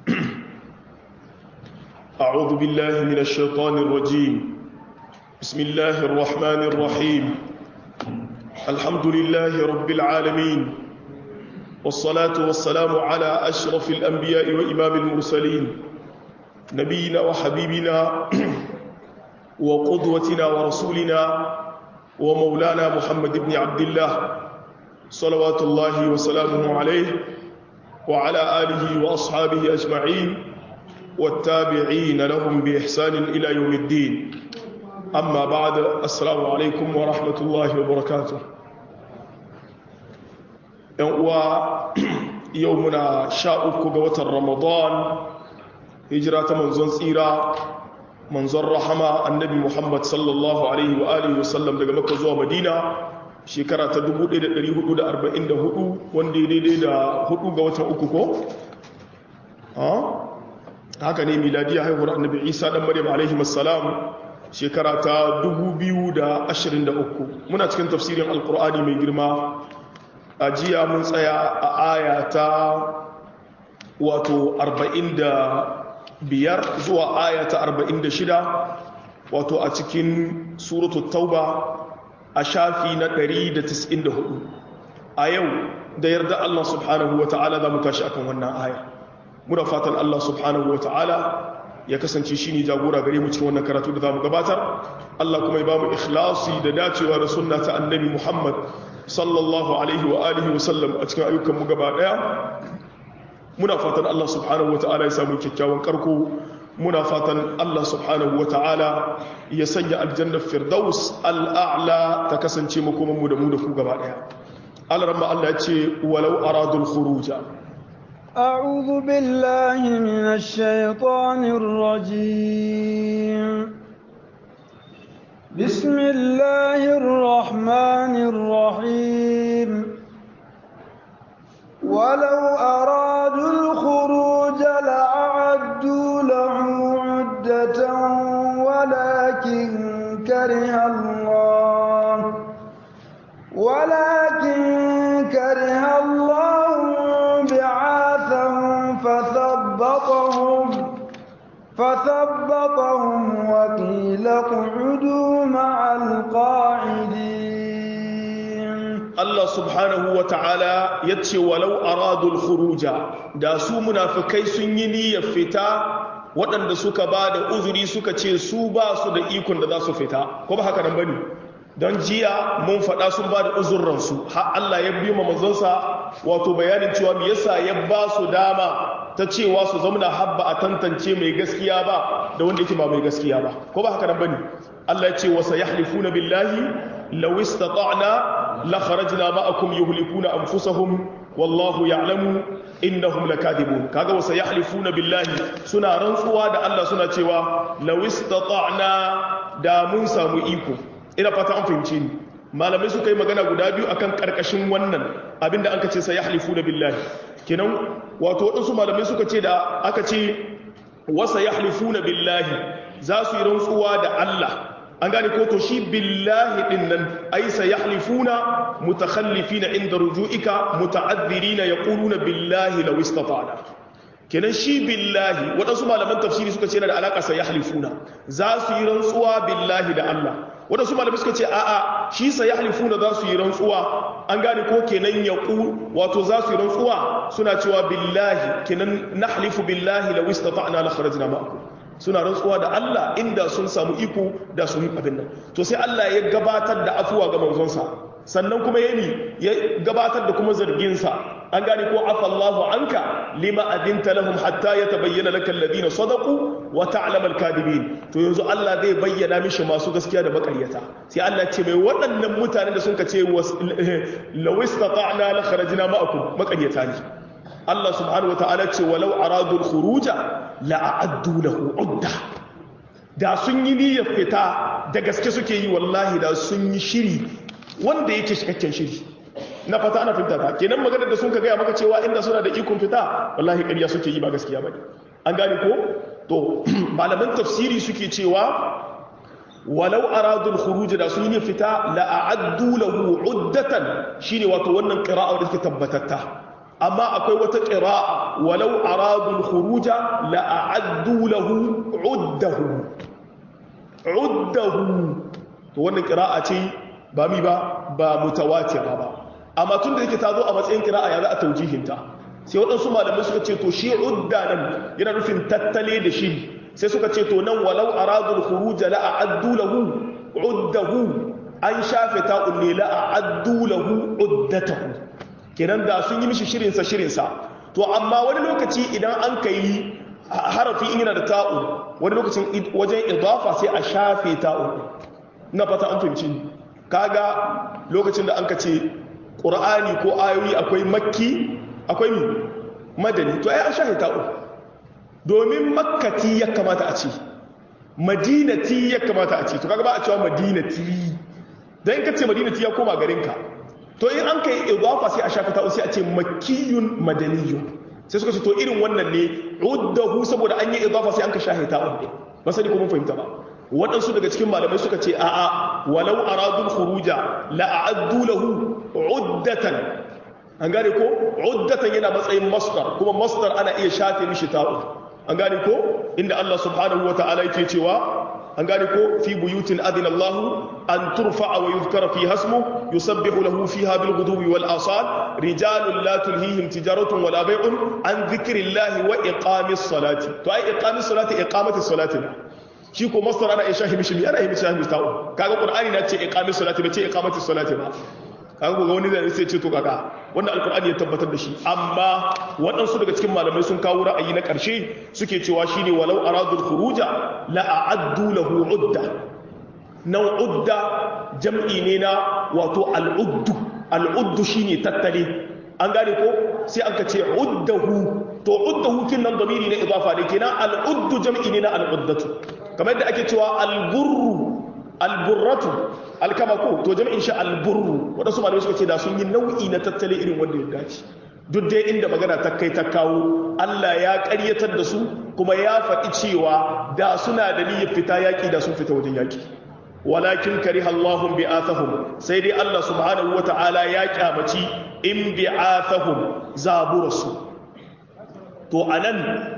أعوذ بالله من الشيطان الرجيم بسم الله الرحمن الرحيم الحمد لله رب العالمين والصلاة والسلام على أشرف الأنبياء وإمام المرسلين نبينا وحبيبنا وقدوتنا ورسولنا ومولانا محمد بن عبد الله صلوات الله وسلامه عليه وعلى آله وأصحابه أجمعين والتابعين لهم بإحسان إلى يوم الدين أما بعد السلام عليكم ورحمة الله وبركاته يومنا شاءك قوة رمضان هجرة منزون سيرة منزون رحمة النبي محمد صلى الله عليه وآله وسلم daga Makka zuwa Madina shekara ta 1444 wanda ya daidai da hudu ga watan uku ko? haka ne miladiya haihuwar annabi isa dan maryam alaihi assalam shekara ta 2023 muna cikin tafsirin alkur'ani mai girma a jiya mun tsaya a aya ta wato 45 zuwa aya ta 46 wato a cikin suratu tauba a shafi na 194 a yau da yarda Allah subhanahu wa ta'ala za mu tashi akan wannan aya muna fatan Allah subhanahu wa ta'ala ya kasance shi ne jagora gare mu cikin wannan karatu da za mu gabatar Allah kuma ya ba mu ikhlasi da dacewa da sunna ta annabi Muhammad sallallahu alaihi wa alihi wa sallam a cikin ayyukan mu gaba daya muna fatan Allah subhanahu wa ta'ala ya samu kyakkyawan karko muna fatan Allah subhanahu wa ta'ala ya sanya aljannar firdaus al'a'la ta kasance makoman mu da mu da ku gaba daya Allah ramma Allah ya ce walau aradul khuruja أعوذ بالله من الشيطان الرجيم بسم الله الرحمن الرحيم ولو أرادوا الخروج لأعدوا له عدة ولكن كره الله ولكن كره الله بعاثهم فثبطهم فثبطهم وقيل اقعدوا مع القاعدين Allah subhanahu wa ta'ala ya ce walau aradul khuruja da su munafikai sun yi niyyar fita waɗanda suka ba da uzuri suka ce su ba su da ikon da za su fita ko ba haka nan bane don jiya mun faɗa sun ba da uzurransu har Allah ya biyo manzonsa wato bayanin cewa me yasa ya ba su dama ta cewa su zamana habba a tantance mai gaskiya ba da wanda yake ba mai gaskiya ba ko ba haka nan bane Allah ya ce wa sayahlifuna billahi law istata'na la kharajna ma'akum yuhlikuna anfusahum wallahu ya'lamu innahum lakadibun kaga wa sayahlifuna billahi suna rantsuwa da Allah suna cewa law istata'na da mun samu iko ina fata an fahimce ni malamai suka yi magana guda biyu akan karkashin wannan abinda aka ce sai yahlifu na billahi kenan wato waɗansu malamai suka ce da aka ce wasa yahlifu na billahi za su yi rantsuwa da Allah an gane ko to shi billahi din nan ai sa yahlifuna mutakhallifina inda ruju'ika muta'adhirina yaquluna billahi law istata'na kenan shi billahi waɗansu malaman tafsiri suka ce yana da alaƙa sai yahlifuna za su yi rantsuwa billahi da Allah waɗansu malamai suka ce a'a shi sa yahlifuna za su yi rantsuwa an gane ko kenan yaqu wato za su yi rantsuwa suna cewa billahi kenan nahlifu billahi law istata'na la kharajna ma'akum suna rantsuwa da Allah inda sun samu iko da sun abin nan to sai Allah ya gabatar da afuwa ga manzonsa sannan kuma yami ya gabatar da kuma zarginsa an gane ko afallahu anka lima adinta lahum hatta yatabayyana laka alladhina sadaqu wa ta'lamu al-kadibin to yanzu Allah zai bayyana mishi masu gaskiya da makaryata sai Allah ce mai waɗannan mutanen da sun ka ce law istata'na la kharajna ma'akum makaryata ne Allah subhanahu wa ta'ala ce walau aradu al-khuruja la a'addu lahu udda da sun yi niyyar fita da gaske suke yi wallahi da sun yi shiri wanda yake cikakken shiri na fata ana fita ta kenan maganar da sun ka gaya maka cewa inda suna da ikon fita wallahi ƙarya suke yi ba gaskiya bane an gane ko to malaman tafsiri suke cewa walau aradul khuruj da sun yi fita la a'addu lahu uddatan shine wato wannan qira'a da take tabbatatta amma akwai wata qira'a walau aradul khuruja la a'addu lahu uddahu uddahu to wannan qira'a ce ba mi ba ba mutawatira ba amma tun da yake ta zo a matsayin qira'a ya za a taujihinta sai waɗansu malamai suka ce to shi udda nan yana nufin tattale da shi sai suka ce to nan walau aradul khuruj la a'addu lahu uddahu an shafe ta ulle la a'addu lahu uddatahu kenan da sun yi mishi shirin sa shirin sa to amma wani lokaci idan an kai harafi in yana da ta'u wani lokacin wajen idafa sai a shafe ta'u na fata an fahimci kaga lokacin da an ka ce qur'ani ko ayoyi akwai makki akwai mi madani to ai an shafe ta'u domin makkati ya kamata a ce madinati ya kamata a ce to kaga ba a cewa madinati dan ka ce madinati ya koma garinka to in an kai idafa sai a shafe ta'u sai a ce makkiyun madaniyun sai suka ce to irin wannan ne uddahu saboda an yi idafa sai an ka shafe ta'u ne ba sani ko mun fahimta ba waɗansu daga cikin malamai suka ce a'a walau aradul khuruja la a'addu lahu uddatan an gane ko uddatan yana matsayin masdar kuma masdar ana iya shafe mishi ta'u an gane ko inda Allah subhanahu wata'ala yake cewa an gane ko fi buyutin adina Allah an turfa'a wa yuzkara fi hasmu yusabbihu lahu fiha bil ghuduwi wal asal rijalun la tulhihim tijaratun wala bay'un an dhikrillahi wa iqamis salati to ai iqamis salati iqamatis salati shi ko masdar ana iya shahi mishi ana iya shahi mishi ta'u kaga qur'ani na ce iqamis salati ba ce iqamatis salati ba kaga ga wani zai sai ce to kaka wannan alkur'ani ya tabbatar da shi amma waɗansu daga cikin malamai sun kawo ra'ayi na ƙarshe suke cewa shine walau aradul khuruja la a'addu lahu udda nan udda jam'i ne na wato al'uddu al'uddu shine tattale an gane ko sai an ka ce uddahu to uddahu kin nan gamiri na idafa ne kenan al'uddu jam'i ne na al'uddatu kamar yadda ake cewa al-burru alburratu alkama ko to jami'in shi alburru wadansu malamai suka ce da sun yi nau'i na tattale irin wanda ya dace duk dai inda magana ta kai ta kawo Allah ya ƙaryatar da su kuma ya faɗi cewa da suna da niyyar fita yaƙi da sun fita wajen yaƙi walakin kariha Allahum bi'athahum sai dai Allah subhanahu wata'ala ya kyamaci in bi'athahum zaburasu to anan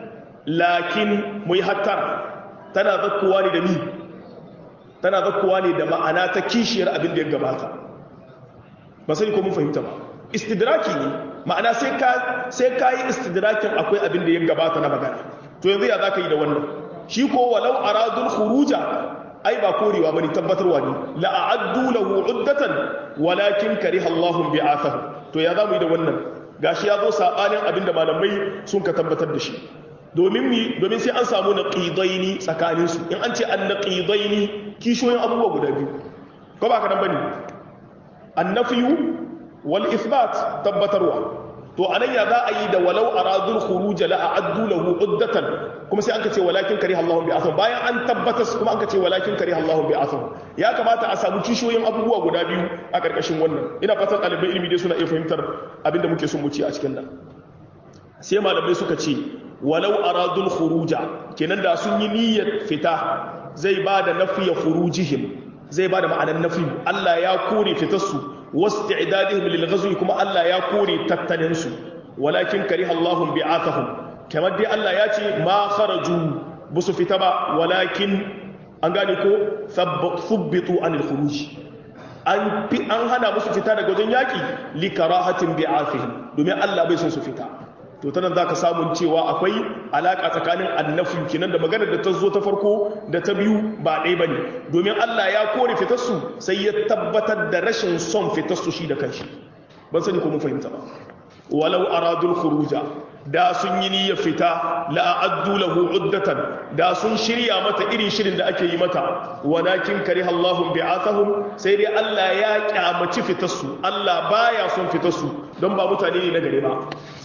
lakin mu yi hattara tana zakkuwa ne da ni tana zakkuwa ne da ma'ana ta kishiyar abin da ya gabata ba sai ko mun fahimta ba istidraki ne ma'ana sai ka sai ka yi istidrakin akwai abin da ya gabata na magana to yanzu ya zaka yi da wannan shi ko walau aradul khuruja ai ba korewa bane tabbatarwa ne la a'addu lahu uddatan walakin kariha Allahu bi'athahu to ya zamu yi da wannan gashi ya zo sabanin abin da malamai sun ka tabbatar da shi domin mi domin sai an samu naqidaini tsakanin su in an ce an naqidaini kishoyin abubuwa guda biyu ko ba ka nan bane annafiyu wal ithbat tabbatarwa to anan ya za a yi da walau aradul khuruj la a'addu lahu uddatan kuma sai an ka ce walakin kariha Allahu bi atham bayan an tabbatas kuma an ka ce walakin kariha Allahu bi atham ya kamata a samu kishoyin abubuwa guda biyu a karkashin wannan ina fatan ɗalibai ilimi dai suna iya fahimtar abinda muke son mu ci a cikin nan sai malamai suka ce walau aradul khuruja kenan da sun yi niyyar fita zai ba da nafiya khurujihim zai ba da ma'anar nafi Allah ya kore fitarsu wasti'dadihim lil ghazwi kuma Allah ya kore tattalin su walakin kariha Allahu bi'athahum kamar dai Allah ya ce ma kharaju busu fita ba walakin an gane ko thubbitu anil khuruj an an hana musu fita daga wajen yaki li karahatin bi'athihim domin Allah bai son su fita to ta nan za ka samun cewa akwai alaƙa tsakanin annafi kinan da maganar da ta zo ta farko da ta biyu ba ɗaya ba ne domin Allah ya kore fitarsu sai ya tabbatar da rashin son fitarsu shi da kanshi ban sani ko mun fahimta ba walau aradul khuruja da sun yi niyyar fita la'addu lahu uddatan da sun shirya mata irin shirin da ake yi mata walakin kariha Allahu bi'athahum sai dai Allah ya kyamaci fitarsu Allah baya son fitarsu don ba mutane ne na gare ba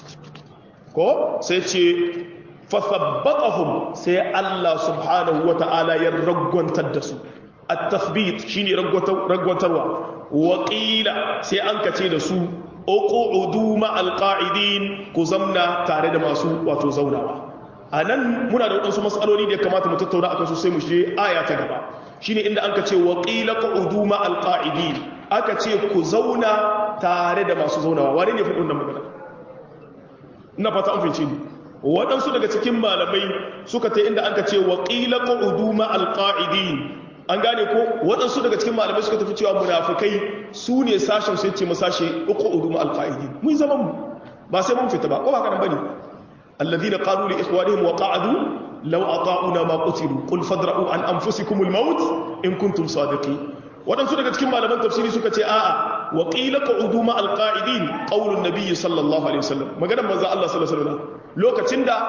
ko sai ce fasabbatahum sai Allah subhanahu wata'ala ya ragwantar da su at-tathbit shine ragwantarwa wa qila sai an kace da su uqudu ma'al qa'idin ku zamna tare da masu wato zaunawa anan muna da wadansu mas'aloli da ya kamata mu tattauna akan su sai mu je aya ta gaba shine inda an kace wa qila qu'udu ma'al qa'idin aka ce ku zauna tare da masu zaunawa wane ne faɗin wannan magana ina fata an fahimce ni waɗansu daga cikin malamai suka ta inda an ka ce wa qila qu'udu ma alqa'idin an gane ko waɗansu daga cikin malamai suka tafi cewa munafikai su ne sashen sai ce masashe qu'udu ma alqa'idin mun zaman mu ba sai mun fita ba ko ba kana bane alladhina qalu li ikhwanihim wa qa'adu law ata'una ma qutilu qul fadra'u an anfusikum al-maut in kuntum sadiqin waɗansu daga cikin malaman tafsiri suka ce a'a wa qila qu'udu ma alqa'idin qaulun nabiy sallallahu alaihi wasallam maganar manzo Allah sallallahu alaihi wasallam lokacin da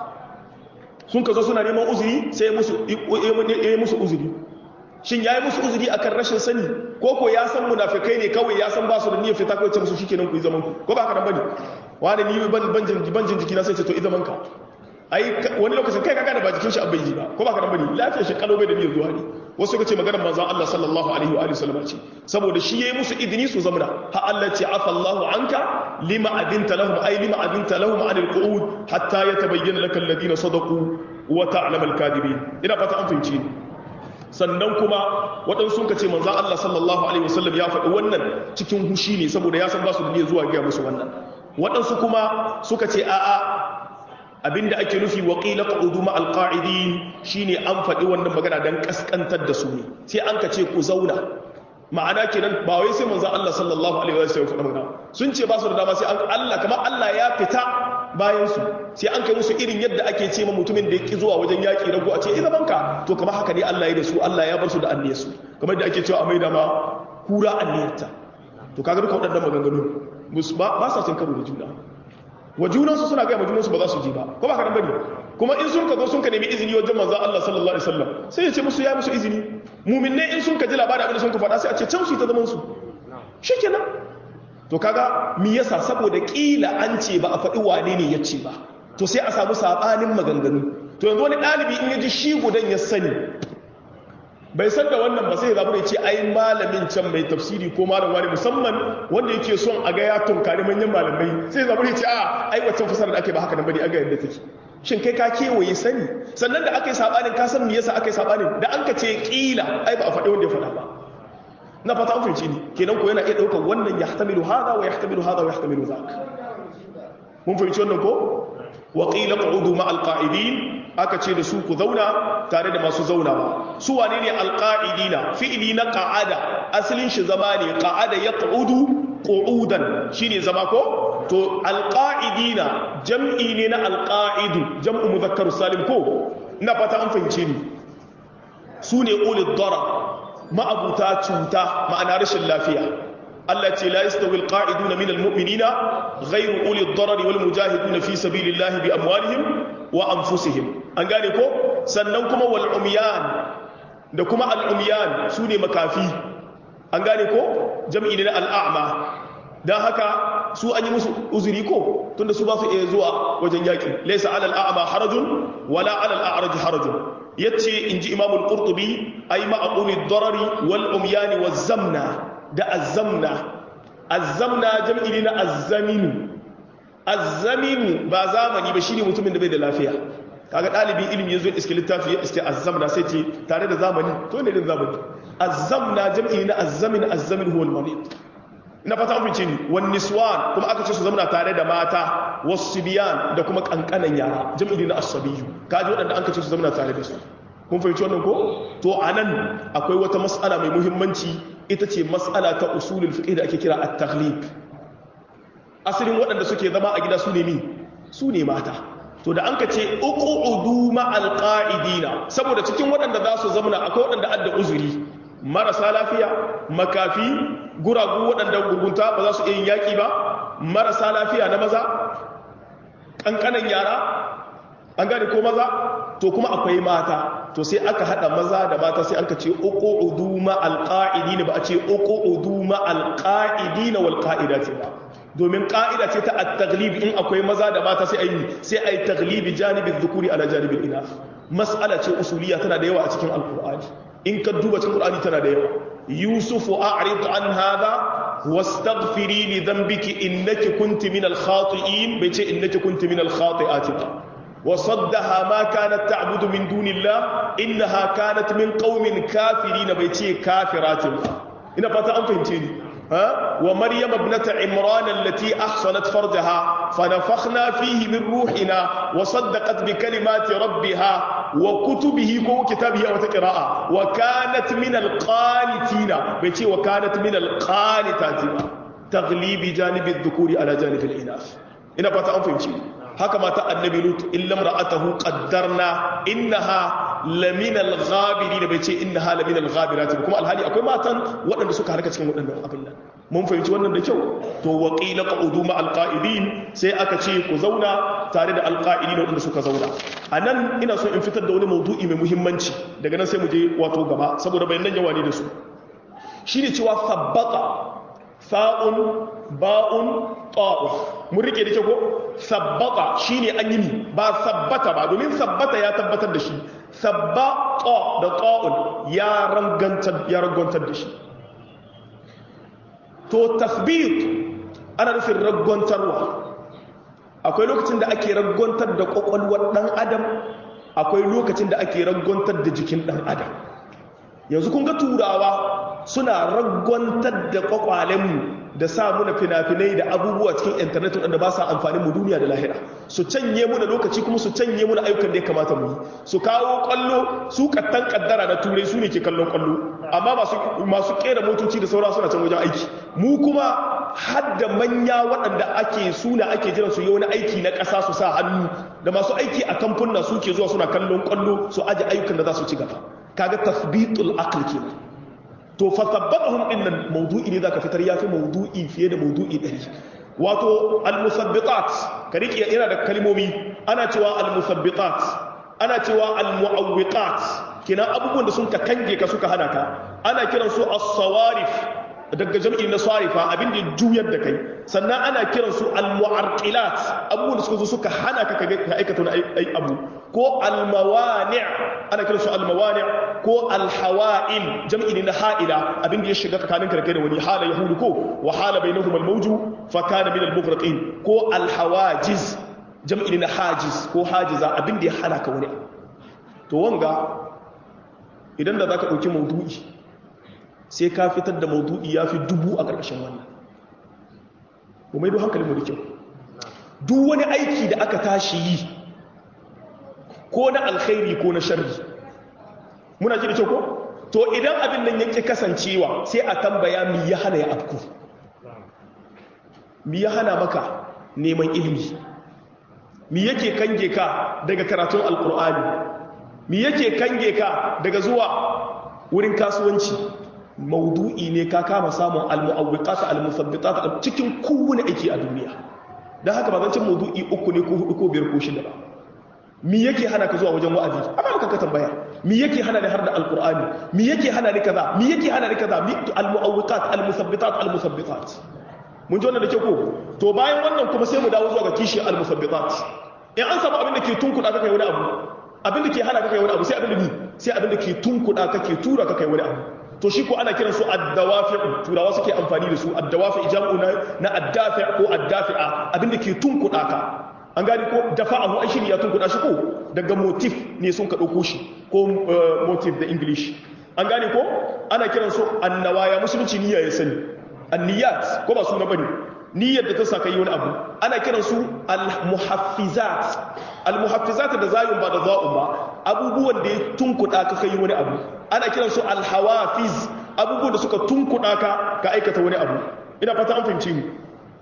sun ka zo suna neman uzuri sai ya musu ya musu uzuri shin yayi musu uzuri akan rashin sani ko ko ya san munafikai ne kawai ya san ba su da niyyar fita kawai ce musu shikenan ku yi zaman ku ko ba haka nan bane wani ni ban ban ban jin jiki na sai ce to i zaman ka ai wani lokacin kai kaga da ba jikin shi abin yi ba ko ba ka nan bane lafiyar shi kalo bai da niyyar zuwa ne wasu suka ce maganar manzon Allah sallallahu alaihi wa alihi wasallam ce saboda shi yayi musu idini su zamana ha Allah ce afa Allahu anka lima adinta lahum ay lima adinta lahum anil qu'ud hatta yatabayyana laka alladhina sadaqu wa ta'lamu al-kadibin ina fata an fahimci sannan kuma waɗansu sun ce manzon Allah sallallahu alaihi wasallam ya faɗi wannan cikin hushi ne saboda ya san ba su da niyyar zuwa ga musu wannan waɗansu kuma suka ce a'a abinda ake nufi wa qila qu'udu ma alqa'idin shine an faɗi wannan magana dan kaskantar da su ne sai an ka ce ku zauna ma'ana kenan ba wai sai manzo Allah sallallahu alaihi wa sallam faɗa magana sun ce ba su da dama sai an Allah kamar Allah ya fita bayan su sai an kai musu irin yadda ake ce ma mutumin da yake zuwa wajen yaki rago a ce ina banka to kamar haka ne Allah ya da su Allah ya bar su da anniyar su kamar da ake cewa a maida ma kura anniyarta to kaga duka waɗannan maganganu ba sa cin karo da juna wa junansu suna gaya ma junansu ba za su ji ba ko ba ka nan bane kuma in sun ka zo sun ka nemi izini wajen manzon Allah sallallahu alaihi wasallam sai ya ce musu ya musu izini mu'minai in sun ka ji labarin abin da sun ka faɗa sai a ce can su ta zaman su shikenan to kaga me yasa saboda kila an ce ba a faɗi wane ne ya ce ba to sai a samu sabanin maganganu to yanzu wani ɗalibi in ya ji shi gudan ya sani bai san da wannan ba sai ya zaɓi da ce ai malamin can mai tafsiri ko malam wani musamman wanda yake son a ga ya tunkari manyan malamai sai ya zaɓi da ce a ai waccan fasara da ake ba haka nan bane a ga yadda take shin kai ka kewaye sani sannan da aka yi saɓanin ka san me yasa aka yi saɓanin da an ka ce ƙila ai ba a faɗi wanda ya faɗa ba na fata an fahimci ni kenan ko yana iya ɗaukar wannan ya hatamilu hada wa ya hatamilu hada wa ya hatamilu zak mun fahimci wannan ko wa qila qu'udu ma alqa'idin aka ce da su ku zauna tare da masu zaunawa su wane ne alqa'idina fi'li na qa'ada asalin shi zama ne qa'ada yaq'udu qu'udan shine zama ko to alqa'idina jam'i ne na alqa'idu jam'u mudhakkar salim ko ina fata an fahimce ni su ne ulil darar ma'abuta cuta ma'ana rashin lafiya Allah ce la yastawi alqa'iduna minal mu'minina ghayru uli ad-darar wal mujahiduna fi sabilillahi bi amwalihim wa anfusihim an gane ko sannan kuma wal umyan da kuma al umyan sune makafi an gane ko jam'i ne na al'a'ma dan haka su an yi musu uzuri ko tunda su ba su iya zuwa wajen yaki laysa 'ala al-a'ma harajun wala 'ala al-a'raj harajun yace inji imam al-qurtubi ay ma'quli ad-darari wal umyan waz zamna da az-zamna az-zamna jam'i ne na az-zaminu az-zaminu ba zamani ba shine mutumin da bai da lafiya kaga dalibin ilimi yazo iske littafi ya iske az-zamna sai ce tare da zamani to ne din zamani az-zamna jam'i ne na az-zamin az-zamin huwa al-marid ina fata an fice ni wan niswan kuma aka ce su zamana tare da mata wasibiyan da kuma kankanan yara jam'i na as-sabiyu kaji wadanda an kace su zamana tare da su kun fahimci wannan ko to anan akwai wata mas'ala mai muhimmanci ita ce mas'ala ta usulul fiqh da ake kira at-taghlib asalin waɗanda suke zama a gida su ne mi su ne mata to da an ka ce uqudu ma'al qa'idina saboda cikin waɗanda za su zamana akwai waɗanda adda uzuri marasa lafiya makafi guragu waɗanda gurgunta ba za su iya yin yaƙi ba marasa lafiya na maza ƙanƙanan yara an gane ko maza to kuma akwai mata to sai aka haɗa maza da mata sai aka ce uku uduma alƙa'idi ba a ce uku uduma alƙa'idi na walƙa'ida ce ba domin ƙa'ida ce ta at-taglib in akwai maza da mata sai a yi sai a yi taglibi janibin zukuri ala janibin ina mas'ala ce usuliya tana da yawa a cikin alƙur'ani in ka duba cikin Qur'ani tana da yawa Yusufu a'rid an hadha wastaghfiri li dhanbiki innaki kunti min al-khati'in bai ce innaki kunti min al-khati'ati ba wa saddaha ma kanat ta'budu min dunillah innaha kanat min qaumin kafirin bai ce kafiratin ba ina fata an fahimce ni ها ومريم ابنة عمران التي أحصنت فرجها فنفخنا فيه من روحنا وصدقت بكلمات ربها وكتبه وكتابه وتقراء وكانت من القانتين بيتي وكانت من القانتات تغليب جانب الذكور على جانب الإناث ina fata an fahimci haka mata annabi lut illa ra'atahu qaddarna innaha laminal ghabirin bai ce innaha laminal ghabirati kuma alhali akwai matan waɗanda suka harka cikin waɗannan abin nan mun fahimci wannan da kyau to wa qila qa'udu ma alqa'idin sai aka ce ku zauna tare da alqa'idin waɗanda suka zauna anan ina so in fitar da wani maudu'i mai muhimmanci daga nan sai mu je wato gaba saboda bayanan yawa ne da su shine cewa sabbata fa'un ba'un ta'uf mun rike da ke ko sabbata shine an yi ba sabbata ba domin sabbata ya tabbatar da shi sabbata da ta'un ya rangantar ya rangantar da shi to tasbit ana nufin ragwantarwa akwai lokacin da ake ragwantar da kwakwalwar dan adam akwai lokacin da ake ragwantar da jikin dan adam yanzu kun ga turawa suna ragwantar da kwakwalenmu da sa muna fina-finai da abubuwa cikin intanet wanda ba sa amfanin mu duniya da lahira su canye muna lokaci kuma su canye muna ayyukan da ya kamata mu yi su kawo kwallo su kattan kaddara na turai su ne ke kallon kwallo amma masu kera motoci da saura suna can wajen aiki mu kuma hadda manya waɗanda ake suna ake jiran su yi wani aiki na ƙasa su sa hannu da masu aiki a kamfuna suke zuwa suna kallon kwallo su aje ayyukan da za su ci gaba kaga tasbitul aql kenan to fa sabbatahum dinnan mawdu'i ne zaka fitar yafi mawdu'i fiye da mawdu'i dari wato al-musabbitat ka rike yana da kalmomi ana cewa al-musabbitat ana cewa al-mu'awwiqat kina abubuwan da sun ka kange ka suka hana ka ana kiran su as-sawarif daga jam'i na sarifa abin da juyar da kai sannan ana kiran su al-mu'arqilat abubuwan da suka zo suka hana ka ka aikata wani abu ko al-mawani' ana kiran su al-mawani' ko al-hawa'il jam'i ne na ha'ila abin da ya shiga tsakanin karkai da wani hala yahudu ko wa hala bainahum al-mawju fa kana min al-mughraqin ko al-hawajiz jam'i ne na hajiz ko hajiza abin da ya hana ka wani to wanga idan da zaka dauki maudu'i sai ka fitar da maudu'i ya fi dubu a ƙarƙashin wannan ba mai don hankalin mu da kyau duk wani aiki da aka tashi yi ko na alkhairi ko na sharri muna ji da kyau ko to idan abin nan yake kasancewa sai a tambaya mi ya hana ya afku mi ya hana maka neman ilimi mi yake kange ka daga karatun alkur'ani mi yake kange ka daga zuwa wurin kasuwanci maudu'i ne ka kama samun al-mu'awwiqat al-musabbitat cikin kowane aiki a duniya dan haka ba zan cin maudu'i uku ne ko hudu ko biyar ko shida ba mi yake hana ka zuwa wajen wa'azi amma ka tambaya mi yake hana ni har da alqur'ani mi yake hana ni kaza mi yake hana ni kaza mi al-mu'awwiqat al-musabbitat al-musabbitat mun ji wannan da ke ko to bayan wannan kuma sai mu dawo zuwa ga kishi al-musabbitat in an samu abin da ke tunkuda ka kai wani abu abin da ke hana ka kai wani abu sai abin da ni sai abin da ke tunkuda ka ke tura ka kai wani abu to shi ko ana kiransu addawafi'u turawa suke amfani da su addawafi jam'u na na addafi ko addafi'a abinda ke tunkuda ka an gani ko dafa'ahu ai shi ya tunkuda shi ko daga motif ne sun ka dauko shi ko motif da english an gane ko ana kiransu annawaya musulunci niyya ya sani anniyat ko ba suna bane niyyar da ta saka yi wani abu ana kiransu al-muhaffizat al-muhaffizat da zayun ba da za'un ba abubuwan da ya tunkuda ka kai wani abu ana kiransu al-hawafiz abubuwan da suka tunkuda ka ka aikata wani abu ina fata an fahimci mu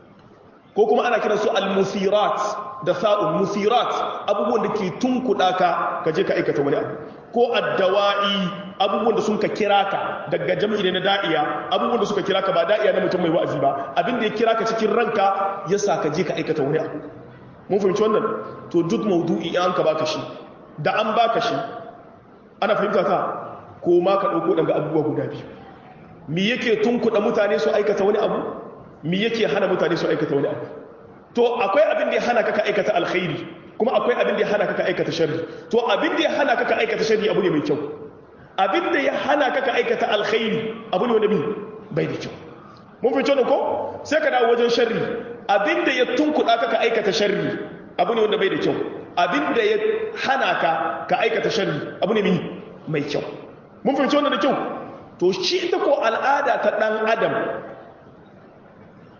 ko kuma ana kiransu al-musirat da sa'un musirat abubuwan da ke tunkuda ka ka je ka aikata wani abu ko addawa'i abubuwan da sun ka kira ka daga jam'i ne na da'iya abubuwan da suka kira ka ba da'iya na mutum mai wa'azi ba abin da ya kira ka cikin ranka ya sa ka je ka aikata wani abu mun fahimci wannan to duk maudu'i an ka baka shi da an baka shi ana fahimta ka ko ma ka ɗauko daga abubuwa guda biyu mi yake tunkuɗa mutane su aikata wani abu mi yake hana mutane su aikata wani abu to akwai abin da ya hana ka ka aikata alkhairi kuma akwai abin da ya hana ka ka aikata sharri to abin da ya hana ka ka aikata sharri abu ne mai kyau abin da ya hana ka ka aikata alkhairi abu ne wanda bai da kyau mun fi ko sai ka dawo wajen sharri abin da ya tunkuɗa ka ka aikata sharri abu ne wanda bai da kyau abin da ya hana ka ka aikata sharri abu ne mai kyau mun fi wannan da kyau to shi ita ko al'ada ta ɗan adam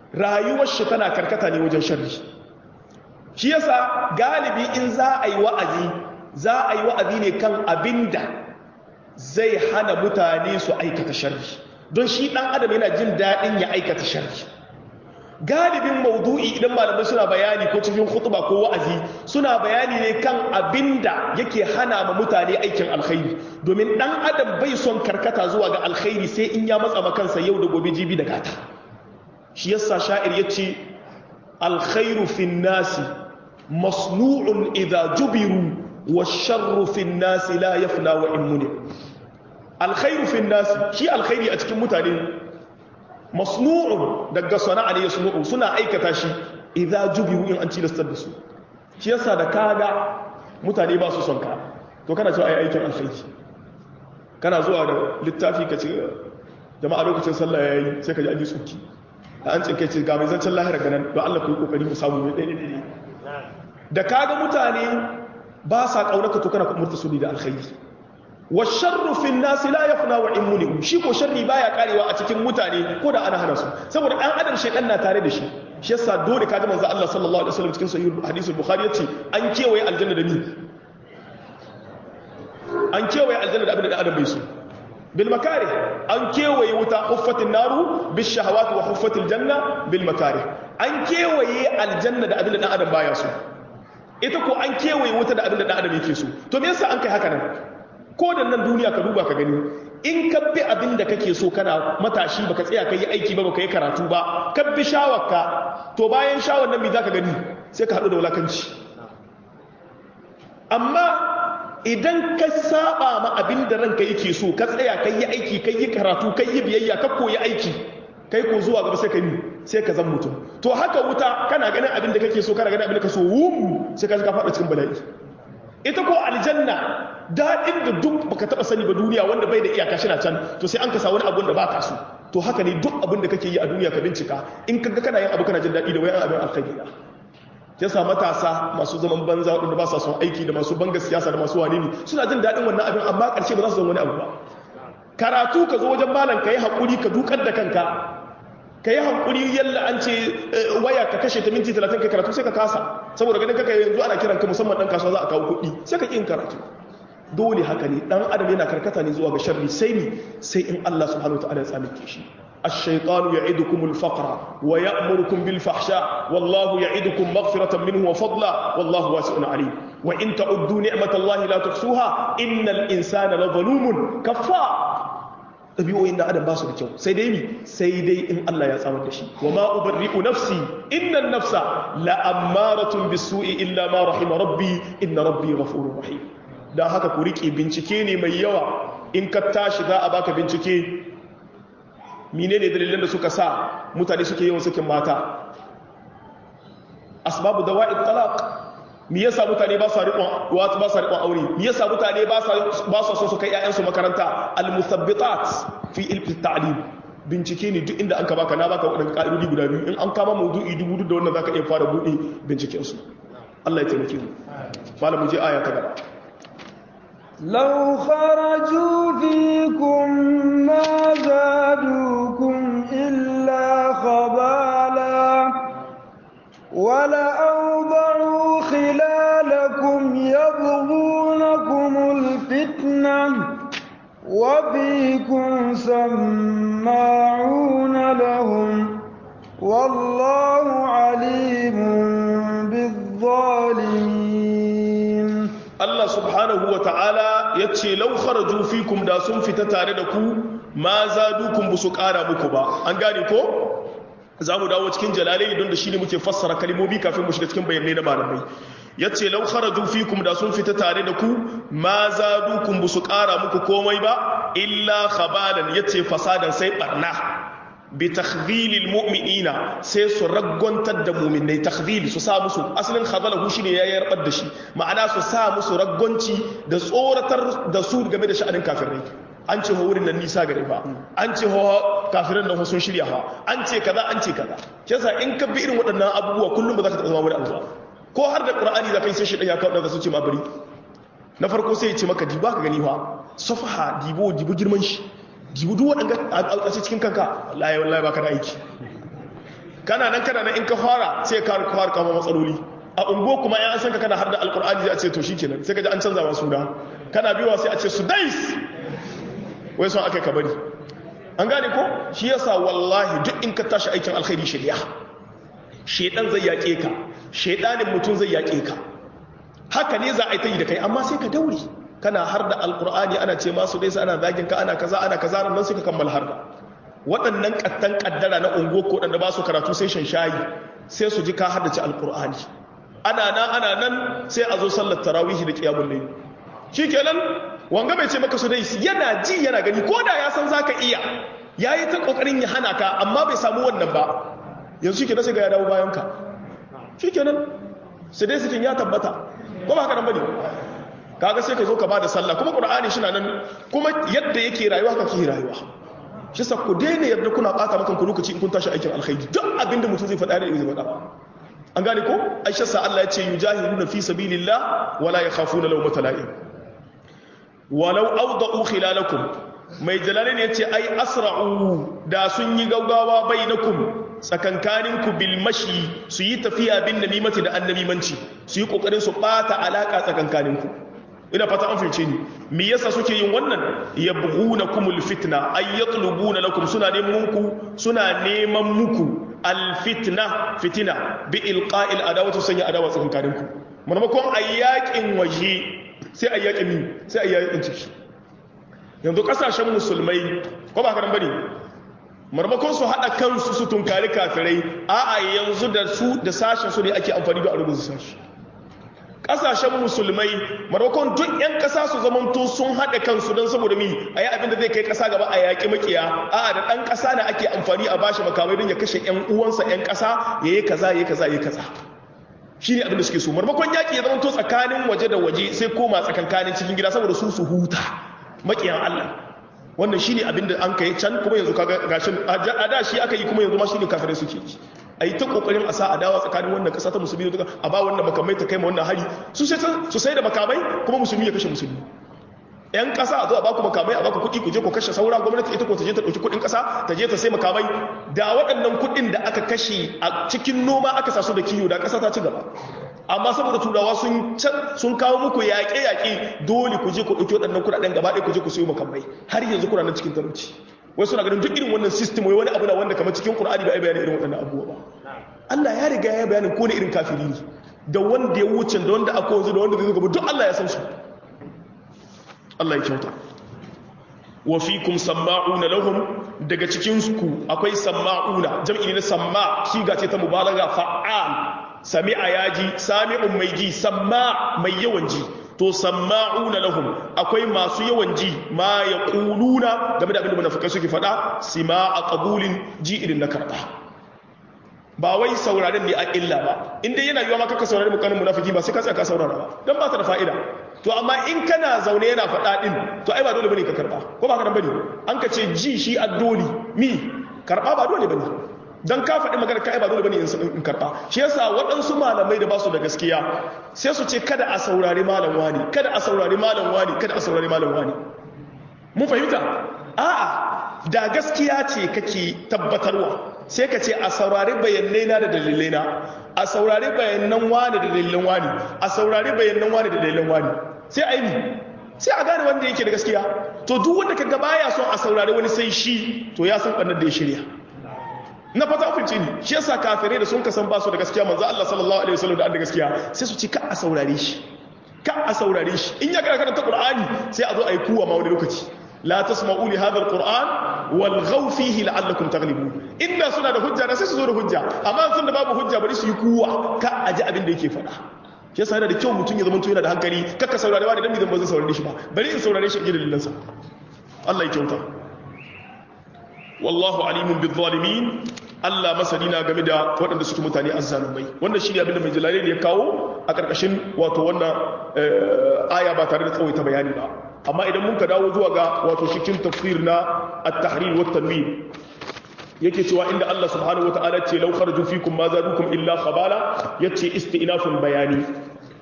rayuwar shi tana karkata ne wajen sharri shi yasa galibi in za a yi wa'azi za a yi wa'azi ne kan abinda zai hana mutane su aikata sharri don shi dan adam yana jin daɗin ya aikata sharri galibin maudu'i idan malamai suna bayani ko cikin khutba ko wa'azi suna bayani ne kan abinda yake hana ma mutane aikin alkhairi domin dan adam bai son karkata zuwa ga alkhairi sai in ya matsa makansa yau da gobe jibi da gata shi yasa sha'ir yace alkhairu fin nasi masnu'un idha jubiru washarru fin nasi la yafna wa in muni alkhairu fin nasi shi alkhairi a cikin mutane masnu'un daga sana'a ne yasnu'u suna aikata shi idza jubiru in an cilastar da su shi yasa da kaga mutane ba su son ka to kana cewa ai aikin alkhairi kana zuwa da littafi ka ce jama'a lokacin sallah yayi sai ka ji an yi tsuki da an tsinke ce ga mai zancen lahira ganan don Allah ku yi kokari mu samu mai ɗaya ɗaya da kaga mutane ba sa kaunaka to kana kumurta su da alkhairi wa sharru fi nasi la yafna wa in muni shi ko sharri baya karewa a cikin mutane ko da ana hana su saboda dan adam shedan na tare da shi shi yasa dole kaji manzo Allah sallallahu alaihi wasallam cikin sahih hadisul bukhari yace an kewaye aljanna da ni an kewaye aljanna da abin da adam bai so bil makari an kewaye wuta huffatin naru bis shahawati wa huffatil janna bil makari an kewaye aljanna da abin da dan adam baya so ita ko an kewaye wuta da abin da dan adam yake so to me yasa an kai haka nan ko da nan duniya ka duba ka gani in ka bi abin da kake so kana matashi baka tsaya kai aiki ba baka yi karatu ba ka bi shawarka to bayan shawar nan me zaka gani sai ka hadu da wulakanci amma idan ka saba ma abin da ranka yake so ka tsaya kai yi aiki kai yi karatu kai yi biyayya ka koyi aiki kai ko zuwa gaba sai ka yi sai ka zan mutum to haka wuta kana ganin abin da kake so kana ganin abin da ka so wum sai ka ka faɗa cikin bala'i ita ko aljanna daɗin da duk baka taɓa sani ba duniya wanda bai da iyaka shi na can to sai an kasa wani abun da baka so to haka ne duk abin da kake yi a duniya ka bincika in kaga kana yin abu kana jin daɗi da wayan abin alkhairi da yasa matasa masu zaman banza waɗanda ba sa son aiki da masu banga siyasa da masu wani ne suna jin daɗin wannan abin amma ƙarshe ba za su zama wani abu ba karatu ka zo wajen malam ka yi haƙuri ka dukar da kanka ka yi haƙuri yalla an ce waya ka kashe ta minti talatin ka karatu sai ka kasa saboda ganin kaka yanzu ana kiran ka musamman ɗan kasuwa za a kawo kuɗi sai ka ƙin karatu dole haka ne ɗan adam yana karkata ne zuwa ga sharri sai ne sai in Allah subhanahu wa ta'ala ya tsamike shi الشيطان يعدكم الفقر ويأمركم بالفحشاء والله يعدكم مغفرة منه وفضلا والله واسع عليم وإن تعدوا نعمة الله لا تحصوها إن الإنسان لظلوم كفار ɗabi'o'in da adam ba su da kyau sai dai mi sai dai in Allah ya tsamar da shi wa ma ubarri'u nafsi innan nafsa la ammaratun bisu'i illa ma rahima rabbi inna rabbi ghafurur rahim dan haka ku rike bincike ne mai yawa in ka tashi za a baka bincike menene dalilan da suka sa mutane suke yawan sakin mata asbabu dawa'id talaq me yasa mutane ba sa riƙon wato ba sa riƙon aure me yasa mutane ba sa ba sa so su kai ƴaƴan su makaranta al musabbitat fi ilmi ta'lim bincike ne duk inda an ka baka na baka wadannan ka'idodi guda biyu in an kama maudu'i dubu duk da wannan zaka iya fara bude binciken su Allah ya taimake mu malamu je aya ta gaba لو خرجوا فيكم ما زادوكم إلا خبالا ولأوضعوا خلالكم يبغونكم الفتنة وفيكم سماعون لهم والله عليم بالظالمين Allah subhanahu wa ta'ala ya ce lau kharaju fikum da sun fita tare da ku ma zadukum bu su ƙara muku ba an gane ko za mu dawo cikin jalalai don da shi ne muke fassara kalimomi kafin mu shiga cikin bayanai na malamai ya ce lau kharaju fikum da sun fita tare da ku ma zadukum bu su ƙara muku komai ba illa khabalan ya ce fasadan sai barna bi takhdhilil mu'minina sai su raggontar da mu'minai takhdhil su sa musu asalin khadalahu shine ya yarbar da shi ma'ana su sa musu raggonci da tsoratar da su game da sha'anin kafirai an ce wurin nan nisa gare ba an ce kafiran nan sun shirya ha an ce kaza an ce kaza yasa in ka bi irin waɗannan abubuwa kullum ba za ka taɓa zama wani abu ba ko har da qur'ani da kai sai shi ya kawo daga su ce ma bari na farko sai ya ce maka diba ka gani fa safaha dibo dibo girman shi jibu duk waɗanda a cikin kanka wallahi wallahi baka da aiki kana nan kana nan in ka fara sai ka fara kama matsaloli a ungo kuma ya san ka kana har da alkur'ani zai a ce to shikenan sai ka ji an canza ma suna kana biyowa sai a ce su dais wai son aka ka bari an gane ko shi yasa wallahi duk in ka tashi aikin alkhairi shirya shedan zai yaƙe ka shedanin mutum zai yaƙe ka haka ne za a yi ta yi da kai amma sai ka daure kana har da alkur'ani ana ce masu dai ana zagin ka ana kaza ana kaza nan sai ka kammala har da waɗannan kattan kaddara na ungo ko da ba su karatu sai shan shayi sai su ji ka haddace alkur'ani ana nan ana nan sai a zo sallar tarawih da qiyamul layl shikenan wanga bai ce maka su dai yana ji yana gani ko da ya san zaka iya yayi ta kokarin ya hana ka amma bai samu wannan ba yanzu shikenan sai ga ya dawo bayan ka shikenan sai dai sikin ya tabbata ko ba haka nan bane kaga sai ka zo ka bada sallah kuma qur'ani shi nan kuma yadda yake rayuwa haka ke rayuwa shi sa ku daina yarda kuna bata maka ku lokaci in kun tashi aikin alkhairi duk abinda mutum zai faɗa da zai faɗa an gane ko aisha sa Allah ya ce yujahiduna fi sabilillah wala yakhafuna lawmata la'im walau awda'u khilalakum mai jalalin ya ce ai asra'u da sun yi gaugawa bainakum tsakankaninku bil mashi su yi tafiya bin namimati da annamimanci su yi kokarin su bata alaka tsakankaninku ina fata an fice ni me yasa suke yin wannan yabghunakumul fitna ay yatlubuna lakum suna neman muku suna neman muku al fitna fitina bi ilqa'il adawati sanya adawa tsakankaninku maimakon ayyakin waje sai ayyakin ni sai ayyakin ciki yanzu kasashen musulmai ko ba karan bane marmakon su haɗa kansu su tunkari kafirai a'a yanzu da su da sashen su ne ake amfani da arugun sashi ƙasashen musulmai marmakon duk 'yan ƙasa su zamanto sun haɗa kansu don saboda mi a yi abinda zai kai ƙasa gaba a yaƙi makiya a'a da ɗan ƙasa na ake amfani a bashi makamai don ya kashe 'yan uwansa 'yan ƙasa ya yi kaza ya yi kaza ya yi kaza shi ne abinda suke so marmakon yaƙi ya zamanto tsakanin waje da waje sai koma tsakankanin cikin gida saboda su su huta makiyan Allah wannan shine abin da an kai can kuma yanzu kaga gashin a da shi aka yi kuma yanzu ma shine kafirai suke yi a yi ta kokarin a sa adawa tsakanin wannan kasa ta musulmi da a ba wannan makamai ta kai ma wannan hari su sai su sai da makamai kuma musulmi ya kashe musulmi yan kasa a zo a baku makamai a baku kuɗi ku je ku kashe saura gwamnati ita ko ta je ta ɗauki kuɗin kasa ta je ta sai makamai da waɗannan kuɗin da aka kashe a cikin noma aka sa su da kiyo da kasa ta ci gaba amma saboda turawa sun sun kawo muku yaƙe-yaƙe dole ku je ku ɗauki waɗannan kuɗaɗen gaba ɗaya ku je ku sayo makamai har yanzu kuna nan cikin talauci wai suna ganin duk irin wannan system wai wani abu na wanda kamar cikin Qur'ani ba ai bayanin irin waɗannan abubuwa ba Allah ya riga ya bayanin ko ne irin kafiri ne da wanda ya wuce da wanda aka wanzu da wanda zai gaba duk Allah ya san su Allah ya kyauta wa fikum samma'una lahum daga cikin ku akwai samma'una jam'i ne na samma shiga ce ta mubalaga fa'al sami'a yaji sami'un mai ji samma mai yawan ji to samma'una lahum akwai masu yawan ji ma yaquluna game da abin da munafikai suke faɗa sima'a qabulin ji irin na karba ba wai sauraren ne a illa ba in dai yana yiwa ma kaka saurari mukanin munafiki ba sai ka tsaya ka saurara ba dan ba ta da fa'ida to amma in kana zaune yana faɗa din to ai ba dole bane ka karba ko ba ka nan bane an ka ce ji shi addoli mi karba ba dole bane don ka faɗi magana ka ba dole bane in karɓa shi yasa waɗansu malamai da ba su da gaskiya sai su ce kada a saurari malam wani kada a saurari malam wani kada a saurari malam wani mun fahimta a'a da gaskiya ce kake tabbatarwa sai ka ce a saurari bayanai na da dalilai na a saurari bayanan wani da dalilan wani a saurari bayanan wani da dalilan wani sai a yi sai a gane wanda yake da gaskiya to duk wanda kaga baya son a saurari wani sai shi to ya san ɓannar da ya shirya na fata finci ne shi yasa kafirai da sun kasan basu da gaskiya manzo Allah sallallahu alaihi wasallam da an da gaskiya sai su ci ka a saurare shi ka a saurare shi in ya karanta Qur'ani sai a zo a yi kuwa ma wani lokaci la tasma'u li hadha alquran wal ghaw fihi la'allakum taghlibun inda suna da hujja da sai su zo da hujja amma sun da babu hujja bari su yi kuwa ka a ji abin da yake faɗa shi yasa yana da kyau mutum ya zama yana da hankali kakka saurare wani dan zan ba zan saurare shi ba bari in saurare shi a gidan lillansa Allah ya kyauta wallahu alimun bil zalimin Allah masani na game da waɗanda suke mutane azzalumai wannan shine abin da mai jalalain ya kawo a ƙarƙashin wato wannan aya ba tare da tsawaita bayani ba amma idan mun ka dawo zuwa ga wato cikin tafsir na at-tahrir wa tanwir yake cewa inda Allah subhanahu wa ta'ala ce law kharaju fikum ma zadukum illa khabala yace istinafun bayani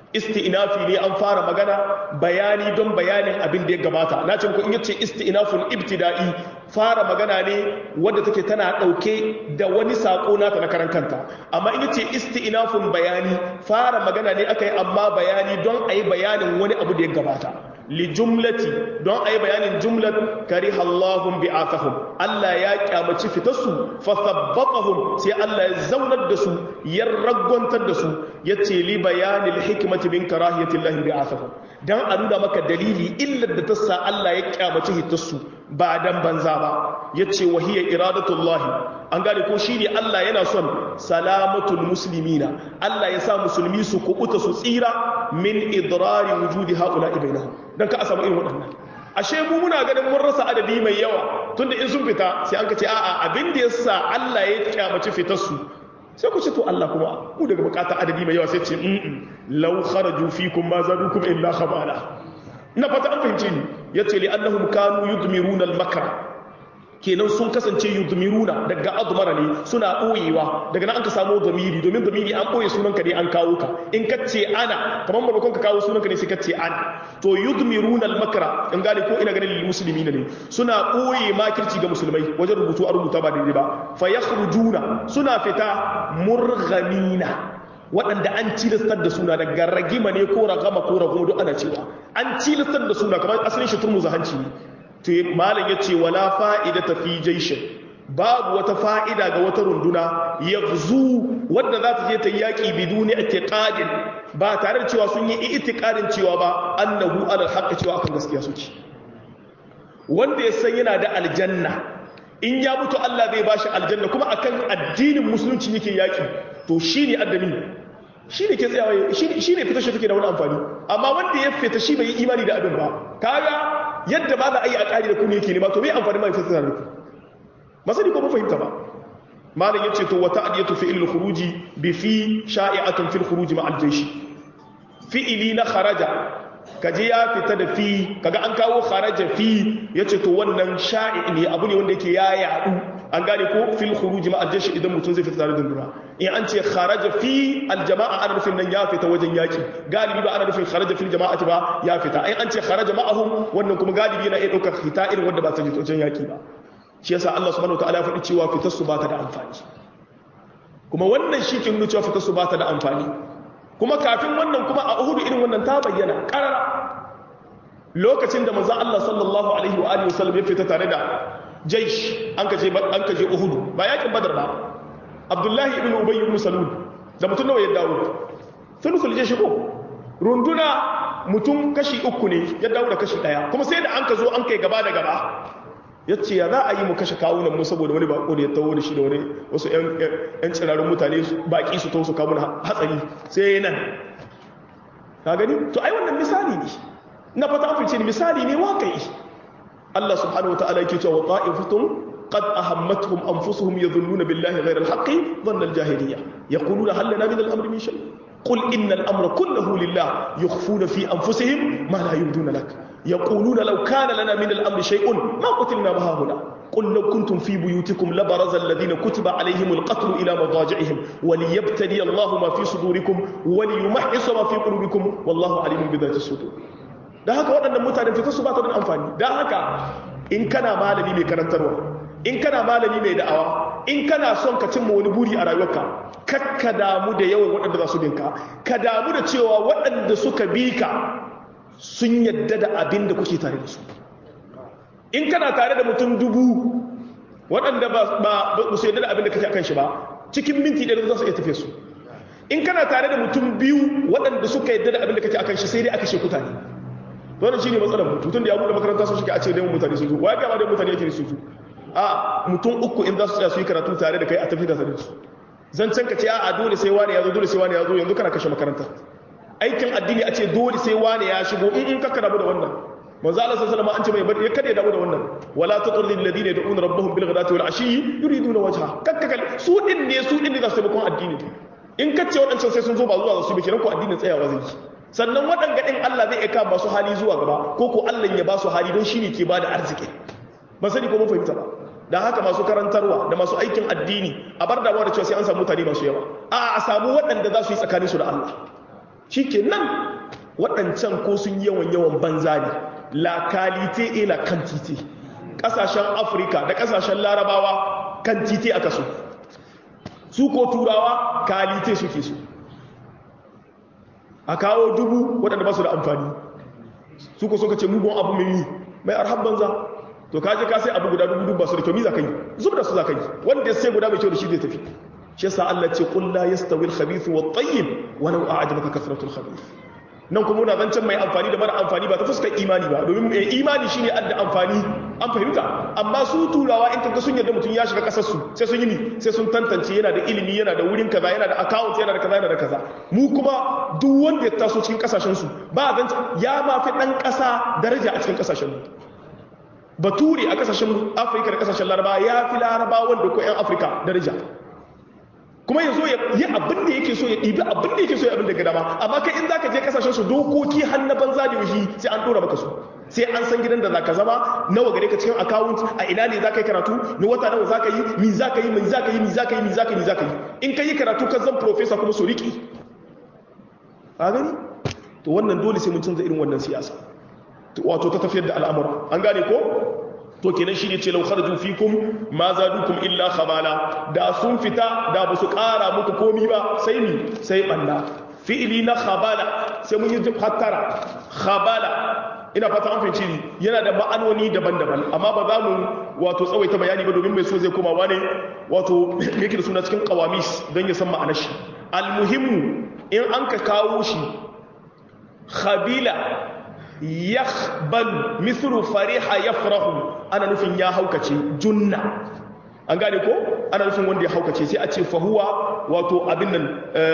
isti'nafi ne an fara magana bayani don bayanin abin da ya gabata na ce ko in yace isti'nafun ibtida'i fara magana ne wadda take tana dauke da wani sako nata na karan kanta amma in yace isti'nafun bayani fara magana ne akai amma bayani don ayi bayanin wani abu da ya gabata li jumlati don ayi bayanin jumlat kariha Allahum bi'athahum Allah ya kyamaci fitarsu fa thabbatahum sai Allah ya zaunar da su ya ragwantar da su yace li bayanil hikmati min karahiyati Allah bi'athahum dan a nuna maka dalili illar da ta sa Allah ya kyamaci hitarsu ba dan banza ba yace wahiya iradatullahi an gane ko shine Allah yana son salamatul muslimina Allah ya sa musulmi su kubuta su tsira min idrari wujudi haula bainahum dan ka a samu irin waɗannan ashe mu muna ganin mun rasa adadi mai yawa tunda in sun fita sai an ka ce a'a abin da yasa Allah ya kyamaci fitar su sai ku ce to Allah kuma mu daga bukatar adadi mai yawa sai ce mm law kharaju fikum ma zadukum illa khabala ina fata an fahimce ni yace li annahum kanu yudmiruna al-makra kenan sun kasance yudmiruna daga admara ne suna boyewa daga nan an ka samu zamiri domin zamiri an boye sunanka ne an kawo ka in ka ce ana kamar maimakon ka kawo sunanka ne sai ka ce ana to yudmiruna al-makra in gane ko ina ganin lil muslimina ne suna boye makirci ga musulmai wajen rubutu a rubuta ba daidai ba fa yakhrujuna suna fita murghamina waɗanda an cilistar da suna daga ragima ne ko ragama ko raguma duk ana cewa an cilistar da suna kamar asalin shi turmuza hanci ne to malam ya ce wala fa'ida ta fi jaishin babu wata fa'ida ga wata runduna ya zu wadda za ta je ta yaƙi biduni a teƙadin ba tare da cewa sun yi itiƙadin cewa ba annahu alal haƙa cewa akan gaskiya suke wanda ya san yana da aljanna in ya mutu Allah zai bashi aljanna kuma akan addinin musulunci yake yaƙi to shi ne addami shi ne ke tsayawa shi ne fita shi take da wani amfani amma wanda ya fita shi bai yi imani da abin ba kaga yadda ba za a yi a ƙari da ku ne yake nema to mai amfani mai fita da ku masani ko ba fahimta ba malam yace to wata adiyatu fi ilal khuruji bi fi sha'i'atun fil khuruji ma al-jaysh fi'ili na kharaja kaje ya fita da fi kaga an kawo kharaja fi yace to wannan sha'i ne abu ne wanda yake ya yadu an gane ko fil khuruji ma al-jaysh idan mutum zai fita tare da dundura in an ce kharaja fi al-jama'a ana nufin nan ya fita wajen yaki galibi ba ana nufin kharaja fil jama'ati ba ya fita in an ce kharaja ma'ahum wannan kuma galibi yana iya daukar hita irin wanda ba ta je wajen yaki ba shi yasa Allah subhanahu wataala ya faɗi cewa fitar su ba ta da amfani kuma wannan shi ke nuna cewa fitar su ba ta da amfani kuma kafin wannan kuma a Uhud irin wannan ta bayyana karara lokacin da manzon Allah sallallahu alaihi wa alihi wasallam ya fita tare da jaish an kaje an kaje Uhud ba yakin Badar ba Abdullahi ibn Ubay ibn Salul da mutum nawa ya dawo thuluthul jaish ko runduna mutum kashi uku ne ya dawo da kashi daya kuma sai da an ka zo an kai gaba da gaba ya ce ya za a yi mu kashe kawunan mu saboda wani bako da ya taho da shi da wani wasu 'yan tsirarun mutane baki su to su kawo hatsari sai nan ka gani to ai wannan misali ne na fata afirce ne misali ne waƙai Allah subhanahu wata'ala yake cewa ta'ifatun qad ahammatuhum anfusuhum yadhunnuna billahi ghayra al-haqqi dhanna al-jahiliyya yaquluna hal lana min al-amri min shay قل إن الأمر كله لله يخفون في أنفسهم ما لا يبدون لك يقولون لو كان لنا من الأمر شيء ما قتلنا بها هنا قل لو كنتم في بيوتكم لبرز الذين كتب عليهم القتل إلى مضاجعهم وليبتلي الله ما في صدوركم وليمحص ما في قلوبكم والله عليم بذات الصدور da haka waɗannan mutanen fitar su ba ta da amfani da haka in kana malami mai karantarwa in kana malami mai da'awa in kana son ka cimma wani buri a rayuwarka kakka damu da yawan waɗanda za su binka ka damu da cewa waɗanda suka bi ka sun yadda da abin da kuke tare da su in kana tare da mutum dubu waɗanda ba su yadda da abin da kake akan shi ba cikin minti ɗaya za su iya tafiye su in kana tare da mutum biyu waɗanda suka yadda da abin da kake akan shi sai dai aka sheku tare wannan shi ne matsalar mutum da ya buɗe makaranta sun shi a ce dai mutane sun zo wa ya gama dai mutane yake su zo a mutum uku in za su tsaya su yi karatu tare da kai a tafi da tare da su zancen ka ce a dole sai wani ya zo dole sai wani ya zo yanzu kana kashe makaranta aikin addini a ce dole sai wani ya shigo in in kakka damu da wannan manzo Allah sallallahu alaihi wasallam an ce mai bari ya kada ya damu da wannan wala tatrul ladina yad'una rabbahum bil ghadati wal ashi yuriduna wajha kakka kal su din ne su din ne za su bakon addini in kace wadancan sai sun zo ba zuwa su bi kenan ko addinin tsayawa zai yi sannan waɗanga ɗin Allah zai aika masu hali zuwa gaba ko ko Allah ya ba su hali don shi ne ke ba da arziki ba sani ko mun fahimta ba da haka masu karantarwa da masu aikin addini a bar damuwa da cewa sai an samu mutane masu yawa a a samu waɗanda za su yi tsakaninsu da Allah shikenan waɗancan ko sun yawan yawan banza ne la qualité et la quantité kasashen afirka da kasashen larabawa quantité aka so su ko turawa qualité suke so a kawo dubu waɗanda ba su da amfani su ko suka ce mugun abu mai mai arhab banza to kaje ka sai abu guda dubu dubu ba su da kyau mi za ka yi zub da su za ka yi wanda sai guda mai kyau da shi zai tafi shi yasa Allah ce qul la yastawi al-khabith wa at-tayyib walau a'jabaka kathratu al-khabith nan kuma muna zancen mai amfani da mara amfani ba ta fuskar imani ba domin mai imani shine adda amfani an fahimta amma su turawa in kaga sun yarda mutum ya shiga kasar su sai sun yi ni sai sun tantance yana da ilimi yana da wurin kaza yana da account yana da kaza yana da kaza mu kuma duk wanda ya taso cikin kasashen su ba zance ya ma fi dan kasa daraja a cikin kasashen mu bature a kasashen Afirka da kasashen Laraba ya fi Laraba wanda ko yan Afirka daraja kuma ya zo ya yi abin da yake so ya ɗibi abin da yake so ya abin da ga dama amma kai in zaka je kasashen su dokoki har na banza da yuhi sai an dora maka su sai an san gidan da zaka zama nawa gare ka cikin account a ina ne zaka yi karatu na wata nawa zaka yi mi zaka yi mi zaka yi mi zaka yi mi zaka yi mi zaka yi in kai karatu ka zan professor kuma su riki a gani to wannan dole sai mun canza irin wannan siyasa wato ta tafiyar da al'amura an gane ko to kenan shi ne ce lau kharaju fikum ma zadukum illa khabala da sun fita da ba su ƙara muku komi ba sai ni sai banda fi'ili na khabala sai mun yi hattara khabala ina fata an fahimci ni yana da ma'anoni daban-daban amma ba za mu wato tsawaita bayani ba domin mai so zai koma wane wato yake da suna cikin qawamis don ya san ma'anar shi almuhimmu in an ka kawo shi khabila yakhbal mithlu fariha yafrahu ana nufin ya haukace junna an gane ko ana nufin wanda ya haukace sai a ce fahuwa wato abin nan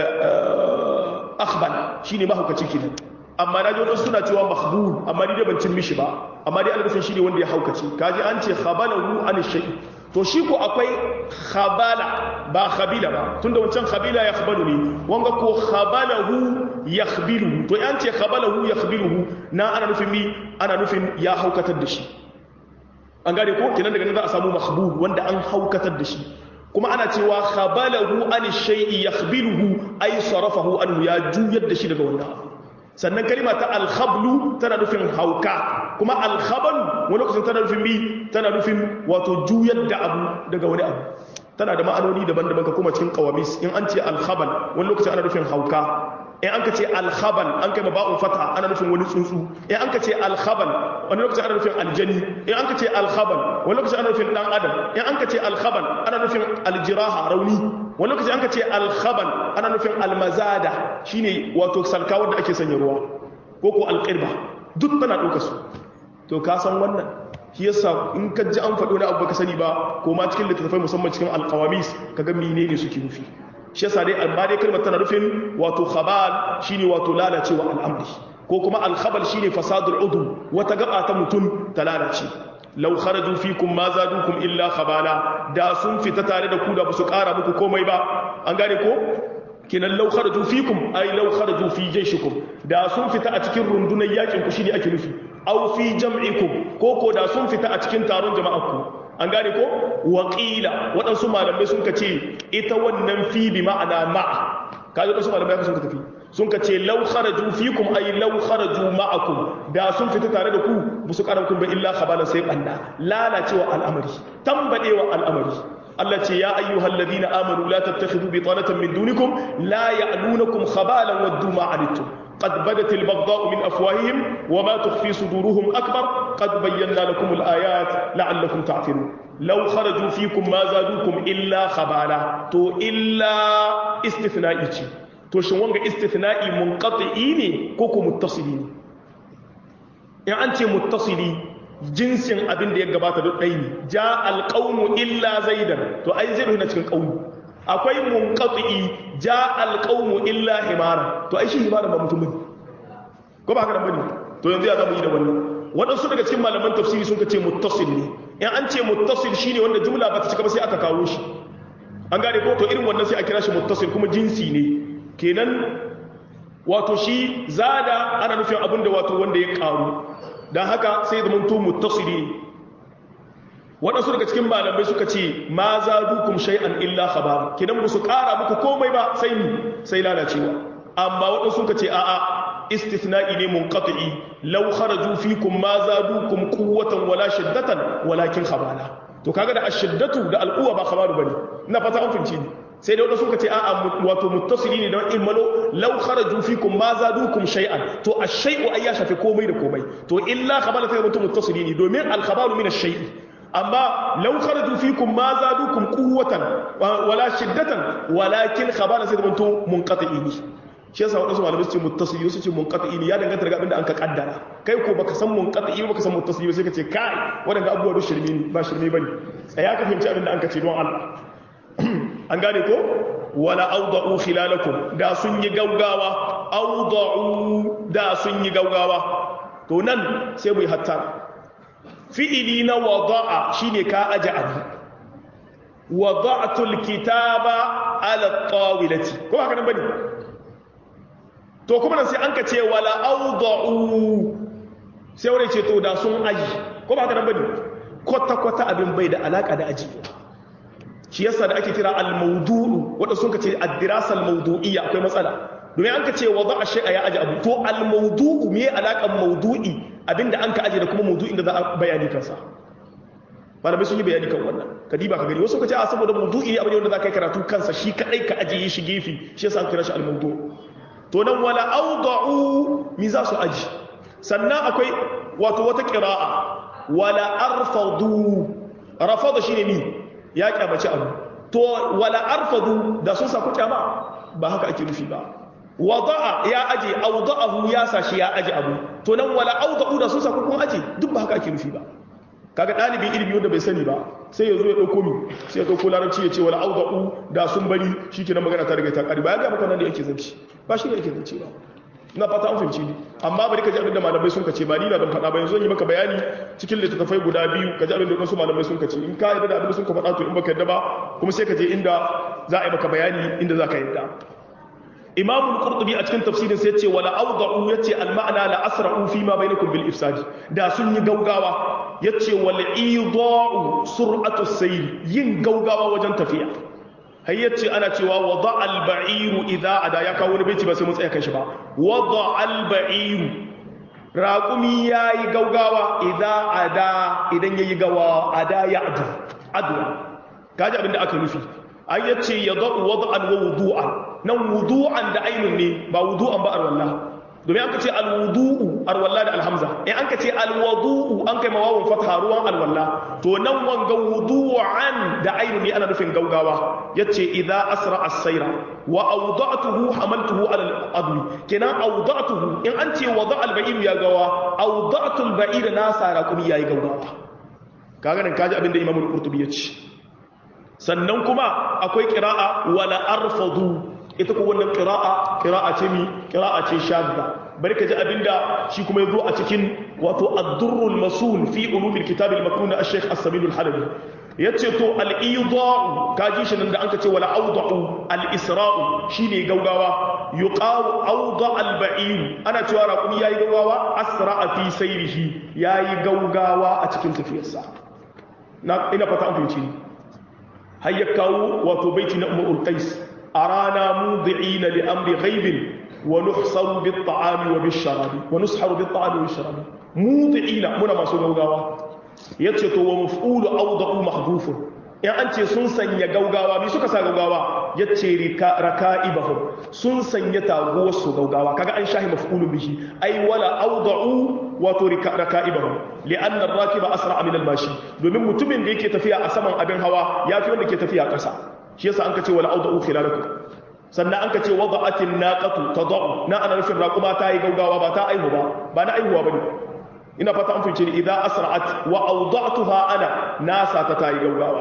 akhbal shine mahaukaci kenan amma na ji wadansu suna cewa mahbul amma ni dai ban cin mishi ba amma dai ana nufin shine wanda ya haukace kaji an ce khabalahu an shay'i to shi ko akwai khabala ba khabila ba tunda wancan khabila ya khabalu ne wanga ko khabalahu yakhbiluhu to yan ce khabalahu yakhbiluhu na ana nufin mi ana nufin ya haukatar da shi an gane ko kenan daga nan za a samu mahbub wanda an haukatar da shi kuma ana cewa khabalahu an shay'i yakhbiluhu ay sarafahu anhu ya juyar da shi daga wannan abu sannan kalima ta alkhablu tana nufin hauka kuma alkhaban wani lokacin tana nufin bi tana nufin wato juyar da abu daga wani abu tana da ma'anoni daban-daban ka kuma cikin qawamis in an ce alkhaban wani lokacin ana nufin hauka in an ka ce alkhaban an kai ba'un fata ana nufin wani tsuntsu in an ka ce alkhaban wani lokacin ana nufin aljani in an ka ce alkhaban wani lokacin ana nufin dan adam in an ka ce alkhaban ana nufin aljiraha rauni wani lokaci an ka ce alkhaban ana nufin almazada shine wato salka wanda ake sanya ruwa ko ko alqirba duk tana ɗauka su to ka san wannan shi yasa in ka ji an faɗo wani abu baka sani ba ko ma cikin littattafai musamman cikin alqawamis kaga menene suke nufi shi yasa dai amma dai kalmar tana nufin wato khabal shine wato lalacewa al'amri ko kuma alkhabal shine fasadul udu wata gaba ta mutum ta lalace law kharaju fikum ma zadukum illa khabala da sun fita tare da ku da su kara muku komai ba an gane ko kinan law kharaju fikum ay law kharaju fi jayshikum da sun fita a cikin rundunar yakin ku shine ake nufi aw fi jam'ikum ko ko da sun fita a cikin taron jama'ar ku an gane ko waƙila waɗansu malamai sun ka ce ita wannan fi bi ma'ana ma'a kaji waɗansu malamai sun ka tafi sun ka ce lau kharaju fikum ay lau kharaju ma'akum da sun fita tare da ku musu karan kun ba illa khabalan sai banda lalacewa al'amari tambadewa al'amari Allah ce ya ayyuhal ladina amanu la tattakhidhu bitanatan min dunikum la ya'lunukum khabalan waddu ma anittum قد بدت البغضاء من أفواههم وما تخفي صدورهم أكبر قد بينا لكم الآيات لعلكم تعقلون لو خرجوا فيكم ما زادوكم إلا خبالا تو إلا استثنائي تو شنوانغ استثنائي منقطعين كوكو متصلين يعني أنت متصلي jinsin abin da ya gabata duk ɗai ne ja alƙaunu illa zaidan to ai zai na cikin ƙaunu akwai munqati ja alqawmu illa himara to ai shi himara ba mutum bane ko ba haka da bane to yanzu ya zamu yi da wannan waɗansu daga cikin malaman tafsiri sun ce muttasil ne in an ce muttasil shine wanda jumla ba ta cika ba sai aka kawo shi an gane ko to irin wannan sai a kira shi muttasil kuma jinsi ne kenan wato shi zada ana nufin abin da wato wanda ya karu dan haka sai zaman to muttasili waɗansu daga cikin malamai suka ce ma za dukun shay'an illa khabar kidan ba su ƙara muku komai ba sai ni sai lalacewa amma waɗansu suka ce a'a istithna'i ne munqati law kharaju fikum ma zadukum quwwatan wala shiddatan walakin khabala to kaga da ashiddatu da alquwa ba khabaru bane ina fata an finci ni sai da waɗansu suka ce a'a wato muttasili ne da ilmalo law kharaju fikum ma zadukum shay'an to ash-shay'u ay ya shafi komai da komai to illa khabala sai mutum muttasili ne domin al-khabaru min ash-shay'i amma law kharaju fikum ma zadukum quwwatan wala shiddatan walakin khabala sai mutum munqati ne shi yasa wadansu malamai su ce muttasili su ce munqati ne ya danganta daga abinda an ka kaddara kai ko baka san munqati ba baka san muttasili sai ka ce kai wadanda abubuwa da shirme ne ba shirme bane tsaya ka fahimci abinda an ka ce don Allah an gane ko wala awda'u khilalakum da sun yi gaugawa awda'u da sun yi gaugawa to nan sai mu yi hatta fi'ili na wada'a shine ka aje abu wada'tul kitaba ala tawilati ko haka nan bane to kuma nan sai an ka ce wala awda'u sai wani ce to da sun aji ko ba haka nan bane kwata kwata abin bai da alaka da aji shi yasa da ake kira al-mawdu'u wanda sun ka ce ad-dirasa al-mawdu'iyya akwai matsala domin an ka ce wada'a shay'a ya aji abu to al-mawdu'u me alakan mawdu'i abinda an ka aje da kuma mawdu'in da za a bayani kansa malamai sun yi bayani kan wannan kadiba ka gani wasu ka ce a saboda mawdu'i ne abin da za ka yi karatu kansa shi kadai ka ajiye shi gefe shi yasa an kira shi al-mawdu' to nan wala awda'u mi za su aji sannan akwai wato wata qira'a wala arfadu rafada shine mi ya kyamaci abu to wala arfadu da sun sa ku kyama ba haka ake nufi ba wada'a ya aje awda'ahu ya sa shi ya aje abu to nan wala awda'u da sun sa ku kun aje duk ba haka ake nufi ba kaga dalibin ilimi wanda bai sani ba sai ya zo ya dauko mi sai ya dauko larabci ya ce wala awda'u da sun bari shikenan magana ta riga ta kare ba ya ga maka nan da yake zanci ba shi ne yake zance ba na fata an fahimci ni amma bari ka ji abinda malamai sun kace ba ni na don faɗa ba yanzu yi maka bayani cikin littattafai guda biyu ka ji abinda wasu malamai sun kace in ka yarda da abinda sun ka faɗa to in baka yarda ba kuma sai ka je inda za a yi maka bayani inda za ka yarda imamu al-qurtubi a cikin tafsirin sai yace wala awda'u yace al-ma'na la asra'u fi ma bainakum bil ifsad da sun yi gaugawa yace wal ida'u sur'atu sayr yin gaugawa wajen tafiya har yace ana cewa wada al-ba'iru idza ada ya kawo wani baiti ba sai mun tsaya kan shi ba wada al-ba'iru raqumi yayi gaugawa idza ada idan yayi gawa ada ya adu adu kaji abinda aka nufi ai yace yadau wada'an wa wudu'an nan wudu'an da ainun ne ba wudu'an ba arwallah domin an ka ce alwudu'u arwallah da alhamza in an ka ce alwudu'u an kai mawawun fatha ruwan alwallah to nan wanga wudu'an da ainun ne ana nufin gaugawa yace idza asra as-sayra wa awda'tuhu hamaltuhu ala al-adwi kenan awda'tuhu in an ce wada al-ba'ir ya gawa awda'tu al-ba'ir na sara kuma yayi gaugawa kaga nan kaji abinda imamu al-qurtubi ya ce sannan kuma akwai qira'a wala arfadu ita ko wannan qira'a qira'a ce mi qira'a ce shadda bari ka ji abinda shi kuma yazo a cikin wato ad-durrul masul fi ulumil kitab al-maknun al-shaykh as-sabil al-halabi yace to al-ida'u kaji shi nan da anka ce wala awda'u al-isra'u shine gaugawa yuqaw awda al-ba'ir ana cewa raqumi yayi gaugawa asra'a fi sayrihi yayi gaugawa a cikin tafiyarsa na ina fata an fahimci har ya kawo wato baiti na umar qais أرانا موضعين لأمر غيب ونحصر بالطعام وبالشراب ونسحر بالطعام والشراب موضعين منا ما سوى غاوا يتشتو ومفعول أوضع محذوف يعني أنت سنسن يغوغاوا مي سوكا سا غوغاوا يتشي ركائبهم سنسن يتاغو سو غوغاوا كاغا أن شاهي مفعول به أي ولا أوضعوا wato raka'ibahum li'anna ar-rakiba asra min al-mashi domin mutumin da yake tafiya a saman abin hawa yafi wanda ke tafiya a ƙasa shi yasa an kace wala auda'u khilalakum sannan an kace wada'atin naqatu tad'u na ana nufin raquma ta yi gaugawa ba ta aihu ba ba na aihuwa bane ina fata an fice ni idza asra'at wa awda'tuha ana nasa ta ta yi gaugawa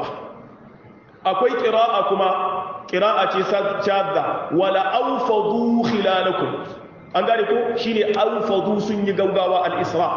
akwai qira'a kuma qira'a ce sajjada wala awfadu khilalakum an gane ko shine awfadu sun yi gaugawa al-isra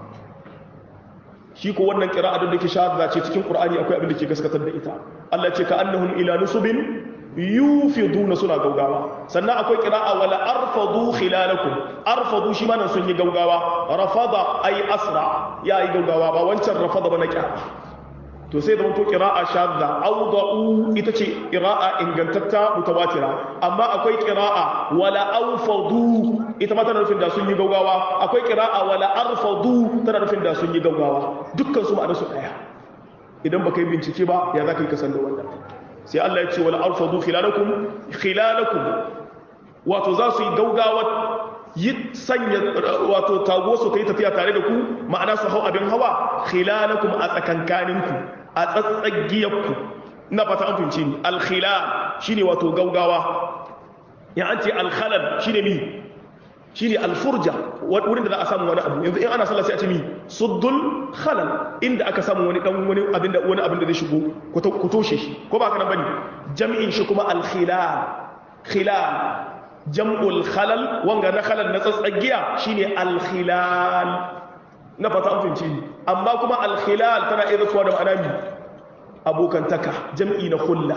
shi ko wannan qira'a da ke shahada ce cikin qur'ani akwai abin da ke gaskatar da ita Allah ce ka annahum ila nusubin yufiduna suna gaugawa sannan akwai qira'a wala arfadu khilalakum arfadu shi ma nan sun yi gaugawa rafada ay asra ya yi gaugawa ba wancan rafada ba na kira to sai zama to qira'a shadda awda'u ita ce qira'a ingantatta mutawatira amma akwai qira'a wala awfadu ita ma tana nufin da sun yi gaugawa akwai qira'a wala arfadu tana nufin da sun yi gaugawa dukkan su ma'anar su daya idan baka yi bincike ba ya zaka yi kasan da wannan sai Allah ya ce wala arfadu khilalakum khilalakum wato za su yi gaugawa yi sanya wato tago su kai tafiya tare da ku ma'ana su hau abin hawa khilalakum a tsakankaninku a tsatsagiyarku ina fata an fince ni alkhilal shine wato gaugawa ya an ce alkhalal shine mi shine alfurja wurin da za a samu wani abu yanzu in ana sallah sai a ce mi suddul khalal inda aka samu wani dan wani abin da wani abin da zai shigo ku toshe shi ko ba haka nan bane jami'in shi kuma alkhilal khilal jam'ul khalal wanga na khalal na tsatsagiya shine alkhilal na fata an fince ni amma kuma alkhilal tana iya zuwa da ma'ana mi abokantaka jam'i na khulla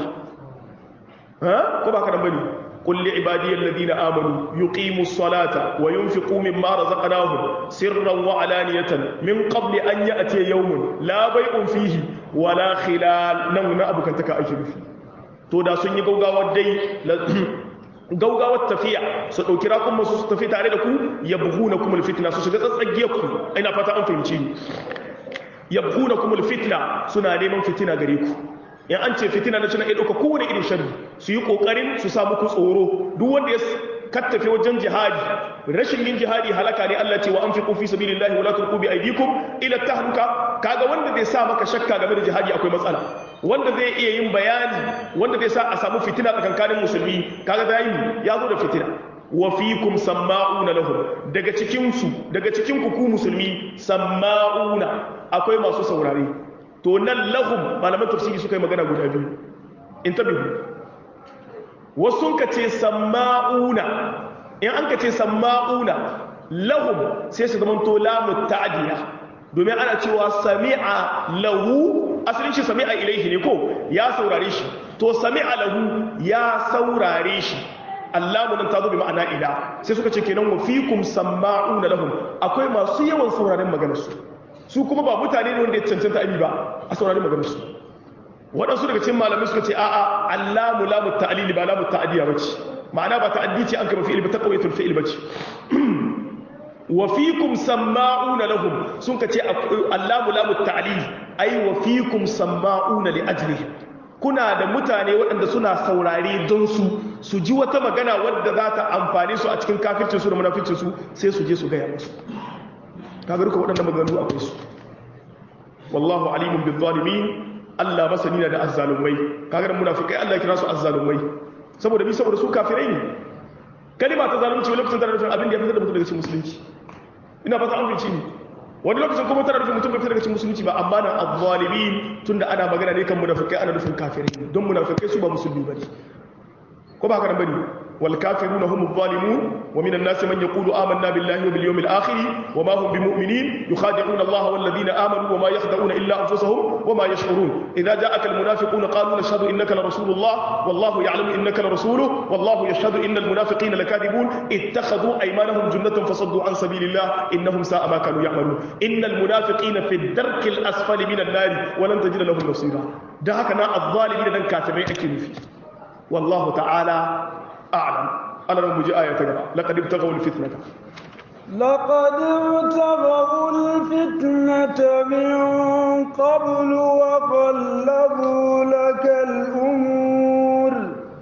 ha ko ba ka nan bane قل لعبادي الذين آمنوا يقيموا الصلاة وينفقوا مما رزقناهم سرا وعلانية من قبل أن يأتي يوم لا بيع فيه ولا خلال نونا أبو كنتك أجل فيه تو دا سنجي قوغاوة دي gaugawar tafiya su ɗauki rakun masu su tafi tare da ku ya buhu na kuma fitna su shiga tsatsagiyar ku ina fata an fahimci ni ya buhu na kuma fitna suna neman fitina gare ku in an ce fitina na cina ɗauka kowane irin sharri su yi ƙoƙarin su samu ku tsoro duk wanda ya kattafe wajen jihadi rashin yin jihadi halaka ne Allah ce wa anfiqu fi sabilillahi wa la tulqu bi aydikum ila tahluka kaga wanda zai sa maka shakka game da jihadi akwai matsala wanda zai iya yin bayani wanda zai sa a samu fitina tsakankanin musulmi kaga zai ya zo da fitina wa fikum samma'una lahum daga cikin su daga cikin ku ku musulmi samma'una akwai masu saurare to nan lahum malaman tafsiri suka yi magana guda biyu in tabihu wasu ka ce samma'una in an ka ce samma'una lahum sai su zama to lamu ta'diya domin ana cewa sami'a lahu asalin shi sami'a ilaihi ne ko ya saurare shi to sami'a lahu ya saurare shi Allahu nan ta zo bi ma'ana ila sai suka ce kenan wa fikum samma'una lahum akwai masu yawan sauraren maganar su su kuma ba mutane ne wanda ya cancanta abi ba a saurari maganar su waɗansu daga cikin malamai suka ce a'a allamu lamu ta'lili ba lamu ta'diya bace ma'ana ba ta'addi ce an kama fi'il ba ta qawatul fi'il bace wa fikum sama'una lahum sun ka ce allamu lamu ta'lili ai wa fikum sama'una li ajlihi kuna da mutane waɗanda suna saurare don su su ji wata magana wadda za ta amfane su a cikin kafircin su da munaficin su sai su je su gaya musu kaga duka waɗanda maganganu akwai su wallahu alimun bil zalimin Allah masani na da azzalumai kaga da munafikai Allah ya kira su azzalumai saboda bi saboda su kafirai ne kalima ta zalunci wani lokacin tana nufin abin da ya fitar da mutum daga cikin musulunci ina fata an fice ni wani lokacin kuma tana nufin mutum bai fitar daga cikin musulunci ba amma nan azzalimin tunda ana magana ne kan munafikai ana nufin kafirai don munafikai su ba musulmi bane ko ba haka nan bane والكافرون هم الظالمون ومن الناس من يقول آمنا بالله وباليوم الآخر وما هم بمؤمنين يخادعون الله والذين آمنوا وما يخدعون إلا أنفسهم وما يشعرون إذا جاءك المنافقون قالوا نشهد إنك لرسول الله والله يعلم إنك لرسوله والله يشهد إن المنافقين لكاذبون اتخذوا أيمانهم جنة فصدوا عن سبيل الله إنهم ساء ما كانوا يعملون إن المنافقين في الدرك الأسفل من النار ولن تجد لهم نصيرا ده هكذا الظالمين دن كافرين أكيد فيه والله تعالى أعلم أنا نمجي آية تقرأ لقد ابتغوا الفتنة لقد ابتغوا الفتنة من قبل وقلبوا لك الأمور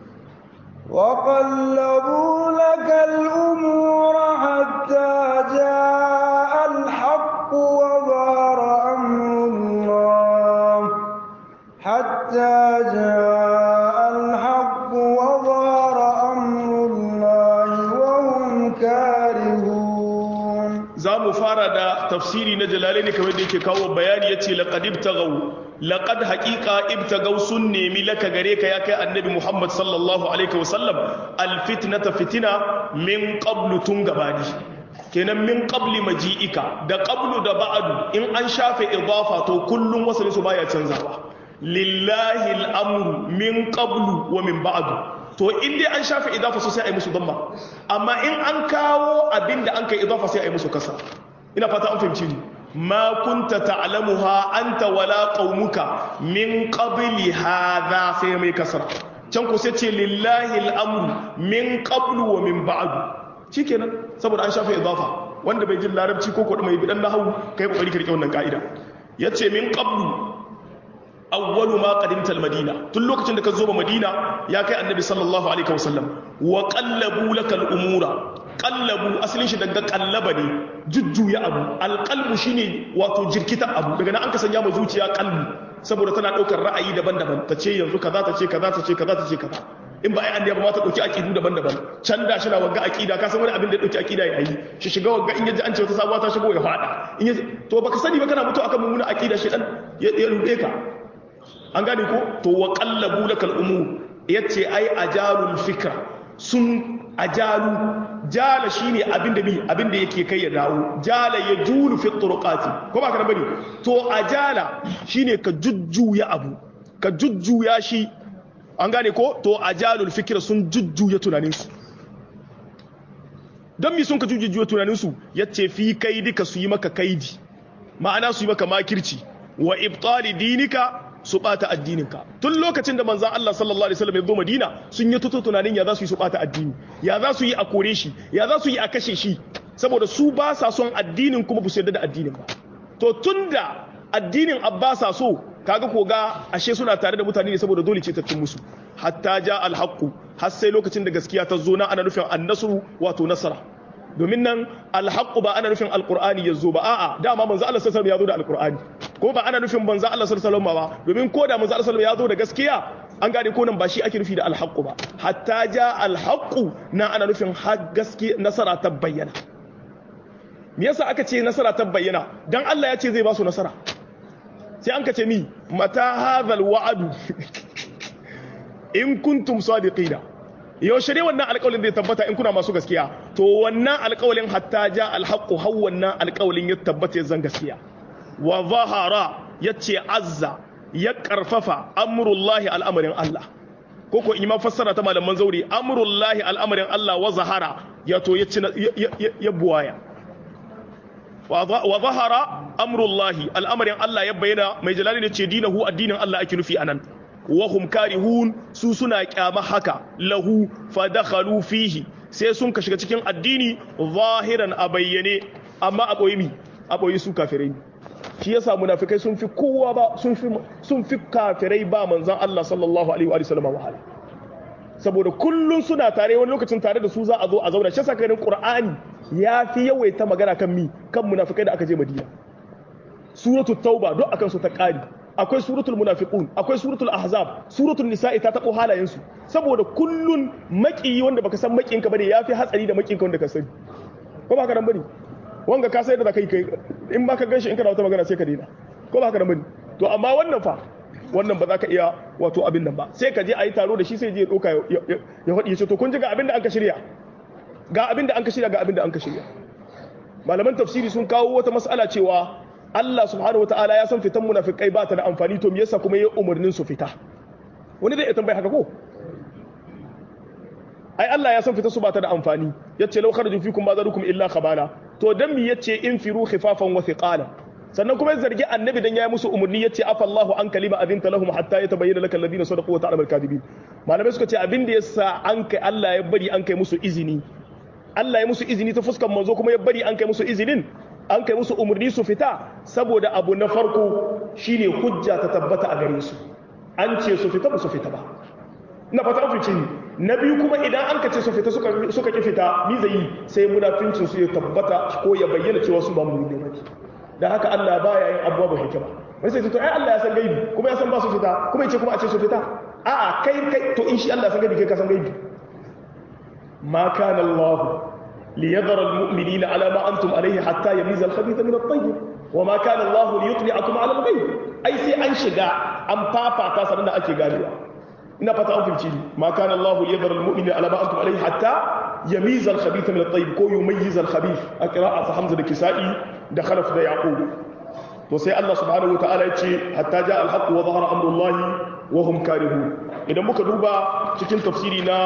وقلبوا لك الأمور حتى جاء الحق وظهر أمر الله حتى جاء الحق وظهر أمر الله وهم كارهون za mu fara da tafsiri na jalale ne kamar da yake kawo bayani ya ce laƙad ibtagau laƙad haƙiƙa ibtagau sun nemi laka gare ka ya kai annabi muhammad sallallahu alaihi wasallam alfitnata fitina min qablu tun gabani kenan min qabli maji'ika da qablu da ba'adu in an shafe idafa to kullum wasalin su baya canzawa lillahi al'amru min qablu wa min ba'adu to in dai an shafe idafa sai a yi musu damma amma in an kawo abin da an kai idafa sai a yi musu kasa ina fata an fahimci ni ma kunta ta'lamuha anta wala qaumuka min qabli hadha sai mai kasra can ku sai ce lillahi al'amru min qablu wa min ba'du shikenan saboda an shafe idafa wanda bai jin larabci ko kuɗi mai bidan nahawu kai kokari karke wannan ka'ida yace min qablu awwalu ma qadimta al-madina tun lokacin da ka zo ba madina ya kai annabi sallallahu alaihi wasallam wa qallabu lakal umura qallabu asalin shi daga qallaba ne jujjuya abu alqalbu shine wato jirkita abu daga nan an ka sanya ma zuciya qalbu saboda tana daukar ra'ayi daban-daban ta ce yanzu kaza ta ce kaza ta ce kaza ta ce kaza in ba ai annabi ba ma ta dauki aqidu daban-daban can da shi na wagga aqida ka san wani abin da ya dauki aqida ya yi shi shiga wagga in yaji an ce wata sabuwa ta shigo ya fada in yaji to baka sani ba kana mutu akan mummuna aqida shi dan ya rude ka an gane ko to wa qallabu lakal umur yace ai ajalul fikra sun ajalu jala shine abinda bi abinda yake kai ya dawo jala ya julu fi turqati ko ba ka bane to ajala shine ka jujjuya abu ka jujjuya shi an gane ko to ajalul fikra sun jujjuya tunanin su dan mi sun ka jujjuya tunanin su yace fi kaidi ka su yi maka kaidi ma'ana su yi maka makirci wa ibtali dinika su bata addininka tun lokacin da manzan Allah sallallahu alaihi wasallam ya zo Madina sun yi tutu tunanin ya za su yi su bata addini ya za su yi a kore shi ya za su yi a kashe shi saboda su ba sa son addinin kuma ba su yarda da addinin ba to tunda addinin abbasa so kaga ko ga ashe suna tare da mutane ne saboda dole ce ta cin musu hatta ja alhaqu har sai lokacin da gaskiya ta zo na ana nufin annasru wato nasara domin nan alhaqqu ba ana nufin alqur'ani yazo ba a'a dama manzo Allah sallallahu alaihi wasallam ya zo da alqur'ani ko ba ana nufin manzo Allah sallallahu alaihi wasallam ba domin ko da manzo Allah sallallahu alaihi wasallam ya zo da gaskiya an gane ko nan ba shi ake nufi da alhaqqu ba hatta ja alhaqqu na ana nufin har gaskiya nasara ta bayyana me yasa aka ce nasara ta bayyana dan Allah ya ce zai ba su nasara sai an ka ce mi mata hadhal wa'adu in kuntum sadiqina yaushe ne wannan alƙawalin zai tabbata in kuna masu gaskiya to wannan alƙawalin hatta ja alhaqqu har wannan alƙawalin ya tabbata ya zan gaskiya wa zahara yace azza ya karfafa amrullahi al'amarin Allah koko in ma fassara ta malaman zauri amrullahi al'amarin Allah wa zahara ya to ya ya buwaya wa zahara amrullahi al'amarin Allah ya bayyana mai jalali ne ce dinahu addinin Allah ake nufi anan wahum karihun su suna kyama haka lahu fadakhalu fihi sai sun ka shiga cikin addini zahiran a bayyane amma a boye mi a boye su kafirai shi yasa munafikai sun fi kowa ba sun fi sun fi kafirai ba manzon Allah sallallahu alaihi wa sallam wahala saboda kullun suna tare wani lokacin tare da su za a zo a zauna shi yasa karin qur'ani ya fi yawaita magana kan mi kan munafikai da aka je madina suratul tauba duk akan su ta kari akwai suratul munafiqun akwai suratul ahzab suratul nisa'i ta tabo halayen su saboda kullun makiyi wanda baka san makiyinka bane yafi hatsari da makiyinka wanda ka sani ko ba ka dan bane wanga ka sai da zakai kai in baka ganshi in kana wata magana sai ka daina ko ba ka dan bane to amma wannan fa wannan ba za ka iya wato abin nan ba sai ka je a yi taro da shi sai je ya doka ya faɗi ya ce to kun ji ga abin da an ka shirya ga abin da an ka shirya ga abin da an ka shirya malaman tafsiri sun kawo wata mas'ala cewa Allah subhanahu wataala ya san fitan munafikai ba ta da amfani to me yasa kuma ya umarnin su fita wani zai tambaye haka ko ai Allah ya san fitar su ba ta da amfani yace law kharaju fikum ma zarukum illa khabala to dan me yace infiru khifafan wa thiqala sannan kuma zargi annabi dan ya musu umarni yace afa Allahu an kalima adinta lahum hatta yatabayyana lakal ladina sadaqu wa ta'lamu al-kadhibin malamai suka ce abin da yasa an kai Allah ya bari an kai musu izini Allah ya musu izini ta fuskan manzo kuma ya bari an kai musu izinin an kai musu umarni su fita saboda abu na farko shine hujja ta tabbata a gare su an ce su fita ba su fita ba ina fata an fice na biyu kuma idan an kace su fita suka suka ki fita mi zai sai munafincin su ya tabbata ko ya bayyana cewa su ba mu ne bane dan haka Allah baya yin abuwa ba hikima wai sai to ai Allah ya san gaibi kuma ya san ba su fita kuma yace kuma a ce su fita a'a kai kai to in shi Allah ya san gaibi kai ka san gaibi ma kana Allah ليذر المؤمنين على ما أنتم عليه حتى يميز الخبيث من الطيب وما كان الله ليطلعكم على الغيب أي سي أن شجاع أم بابا تاسرنا أكي قالوا إن فتا أنفل ما كان الله ليذر المؤمنين على ما أنتم عليه حتى يميز الخبيث من الطيب كو يميز الخبيث أقراءة حمزة الكسائي دخل في يعقوب وسي الله سبحانه وتعالى يتشي حتى جاء الحق وظهر أمر الله وهم كارهون إذا muka duba cikin tafsiri na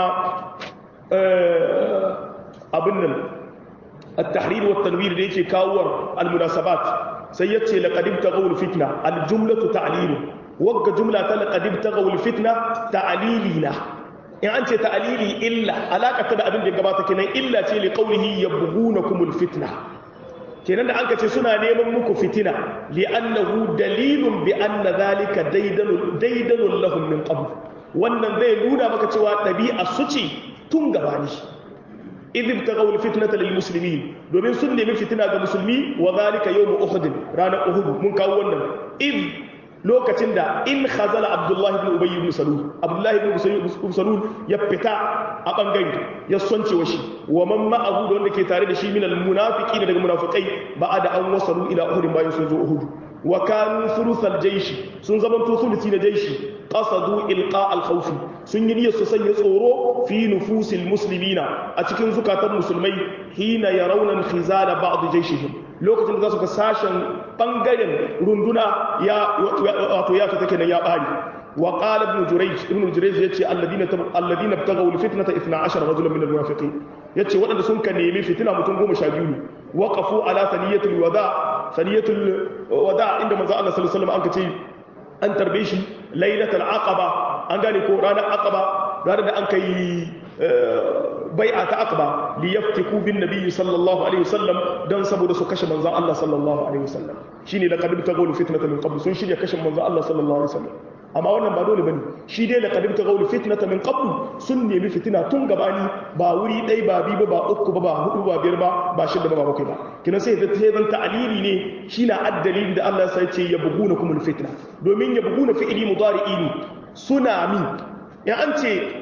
abin nan at-tahrir wa tanwir da yake kawowar al-munasabat sai yace laqad ibtaghaw fitna al-jumlatu ta'lilu wagga jumla ta laqad ibtaghaw fitna ta'lilina in an ce ta'lili illa alaka da abin da ya gabata kenan illa ce li qawlihi yabghunakumul fitna kenan da an ka ce suna neman muku fitina li'annahu dalilun bi anna zalika daidanul daidanul lahum min qabl wannan zai nuna maka cewa ɗabi'a su ce tun gabani idh tagaw alfitnata lil muslimin domin sun nemi fitina ga musulmi wa zalika yawm uhud ranar uhud mun kawo wannan idh lokacin da in khazala abdullahi ibn ubay ibn salul abdullahi ibn salul ya fita a bangare ya sonce wa shi wa man ma'ahu da wanda ke tare da shi min almunafiqin daga munafiqai ba'ada an wasalu ila uhud bayan sun zo uhud wa kanu thuluthal jaysh sun zaman to thuluthi na jayshi qasadu ilqa al khawf sun yi niyyar su sanya tsoro fi nufusil muslimina a cikin zukatan musulmai hina yarawna khizala ba'd jayshihim lokacin da za su ga sashen bangaren runduna ya wato ya ta take nan ya bari wa qala ibn jurayj ibn jurayj yace alladina alladina btaghaw alfitnata 12 rajulan min almunafiqin yace waɗanda sun ka nemi fitina mutum 12 ne waqafu ala thaniyatil wada thaniyatul wada inda manzo Allah sallallahu alaihi wasallam an kace an tarbe shi lailatul aqaba an gane ko ranar aqaba ranar da an kai bai'a ta aqba li yaftiku bin nabiyyi sallallahu alaihi wasallam dan saboda su kashe manzon Allah sallallahu alaihi wasallam shine laqad taghaw fitnatan min qabl sun shirya kashe manzon Allah sallallahu alaihi wasallam amma wannan ba dole bane shi dai laqad taghaw fitnatan min qabl sun nemi fitina tun gabani ba wuri dai ba bi ba ba uku ba ba hudu ba biyar ba ba shida ba ba bakwai ba kina sai da sai zan ta'alili ne shine addalili da Allah sai ce yabghunakumul fitna domin yabghuna fi'li mudari'i ne suna min ya an ce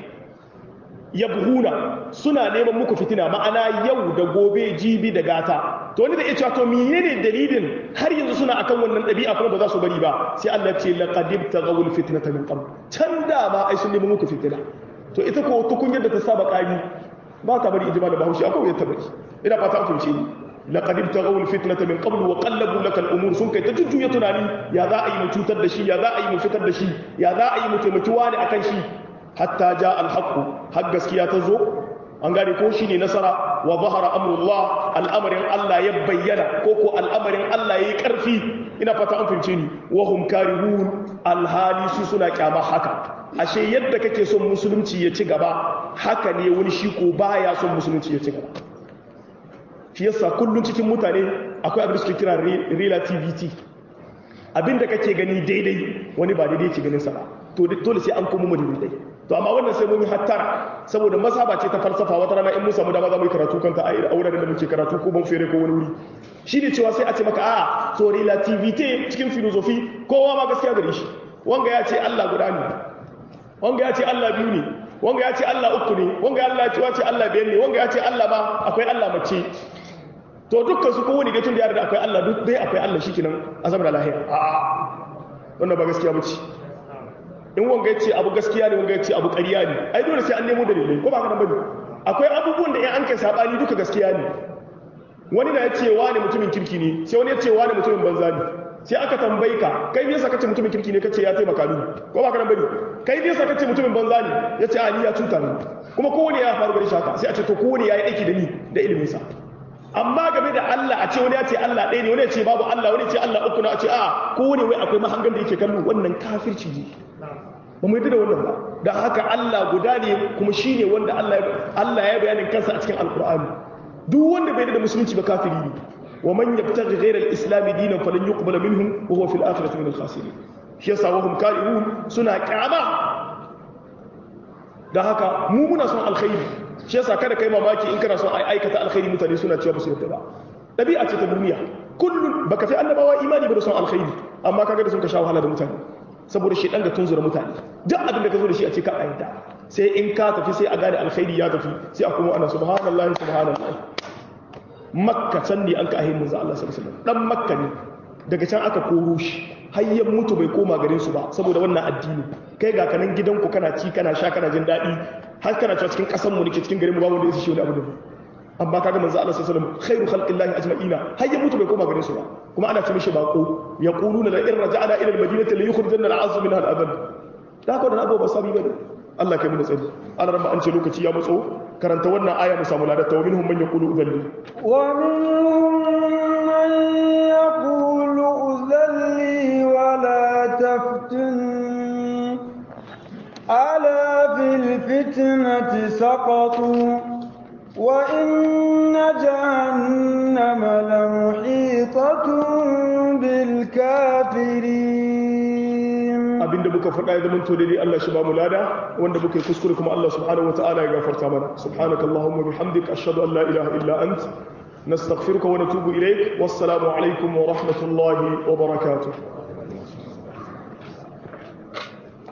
yabhuna suna neman muku fitina ma'ana yau da gobe jibi da gata to wani da ya cewa to menene dalilin har yanzu suna akan wannan ɗabi'a kuma ba za su bari ba sai Allah ce laqad ibtaghawul fitnata min qabl can da ma ai sun nemi muku fitina to ita ko tukun yadda ta saba kari ba ta bari ijma da bahaushe akwai yadda bari ina fata an fahimce ni laqad ibtaghawul fitnata min qabl wa qallabu laka al-umur sun kai ta jujjuya tunani ya za a yi mu cutar da shi ya za a yi mu fitar da shi ya za a yi mu taimaki wani akan shi hatta ja alhaqqu har gaskiya ta zo an gane ko shine nasara wa zahara amrullah al'amarin Allah ya bayyana ko ko al'amarin Allah yayi karfi ina fata an fince ni wa hum karihun alhali su suna kyama haka ashe yadda kake son musulunci ya ci gaba haka ne wani shi ko baya son musulunci ya ci gaba shi yasa kullun cikin mutane akwai abin da suke kira relativity abinda kake gani daidai wani ba daidai ke ganin sa ba to dole sai an komo mu daidai to amma wannan sai mun yi hattara saboda mazhaba ce ta falsafa wata rana in mun samu dama za mu yi karatu kanta a wuraren da muke karatu ko ban fere ko wani wuri shi ne cewa sai a ce maka a so relativity cikin philosophy kowa ma gaskiya gare shi wanga ya ce Allah guda ne wanga ya ce Allah biyu ne wanga ya ce Allah uku ne wanga ya ce Allah biyar ne wanga ya ce Allah ma akwai Allah mace to dukkan su kowane dai tun da yare da akwai Allah duk dai akwai Allah shikenan azama da lahiya a wannan ba gaskiya bace in wanga ya ce abu gaskiya ne wanga ya ce abu ƙarya ne ai dole sai an nemo dalilai ko ba haka nan bane akwai abubuwan da in an kai sabani duka gaskiya ne wani na ya ce wani mutumin kirki ne sai wani ya ce wani mutumin banza ne sai aka tambayi ka kai me yasa kace mutumin kirki ne kace ya taimaka ni ko ba haka nan bane kai me yasa kace mutumin banza ne ya ce a ni ya cuta ni kuma kowane ya faru gari shaka sai a ce to kowane ya yi aiki da ni da ilimin sa amma game da Allah a ce wani ya ce Allah ɗaya ne wani ya ce babu Allah wani ya ce Allah uku na a ce a kowane wai akwai mahangan da yake kallo wannan kafirci ne ba mu yi da wannan ba da haka Allah guda ne kuma shi ne wanda Allah ya bayanin kansa a cikin alkur'ani duk wanda bai da musulunci ba kafiri ne wa man yabtaghi ghayra al-islam dinan falan yuqbala minhum wa huwa fil akhirati min al-khasirin shi yasa wa hum karihun suna kyama da haka mu muna son alkhairi shi yasa kada kai mamaki in kana son ai aikata alkhairi mutane suna cewa ba su yarda ba dabi'a ce ta duniya kullun baka fi annabawa imani ba da son alkhairi amma kaga da sun ka sha wahala da mutane saboda shi dan ga tunzura mutane duk abin da ka zo da shi a ce ka ayyada sai in ka tafi sai a gane alkhairi ya tafi sai a kuma ana subhanallahi subhanallahi makka can ne an ka ahin manzo Allah sallallahu alaihi wasallam dan makka ne daga can aka koro shi har ya mutu bai koma garin su ba saboda wannan addini kai ga kanan gidanku kana ci kana sha kana jin daɗi har kana cewa cikin ƙasar mu nake cikin garin mu ba wanda ya shi wani abu da amma kaga manzo Allah sallallahu alaihi wasallam khairu khalqillahi ajma'ina har ya mutu bai koma garin su ba kuma ana ce mishi bako yaquluna la in raja'na ila al-madinati la yukhrijanna al-'azzu minha al-adhal da ko da abu ba sabi bane Allah kai mu da tsari Allah ran an ce lokaci ya matso karanta wannan aya mu samu ladata wa minhum man yaqulu udhalli wa minhum man yaqulu الجنة سقطوا وإن جهنم لمحيطة بالكافرين abinda muka faɗa ya zama to daidai Allah shi ba mu lada wanda muka yi kuskure kuma Allah subhanahu wataala ya gafarta mana subhanaka allahumma bihamdika ashhadu an la ilaha illa ant nastaghfiruka wa natubu ilayk wassalamu alaikum wa rahmatullahi wa barakatuh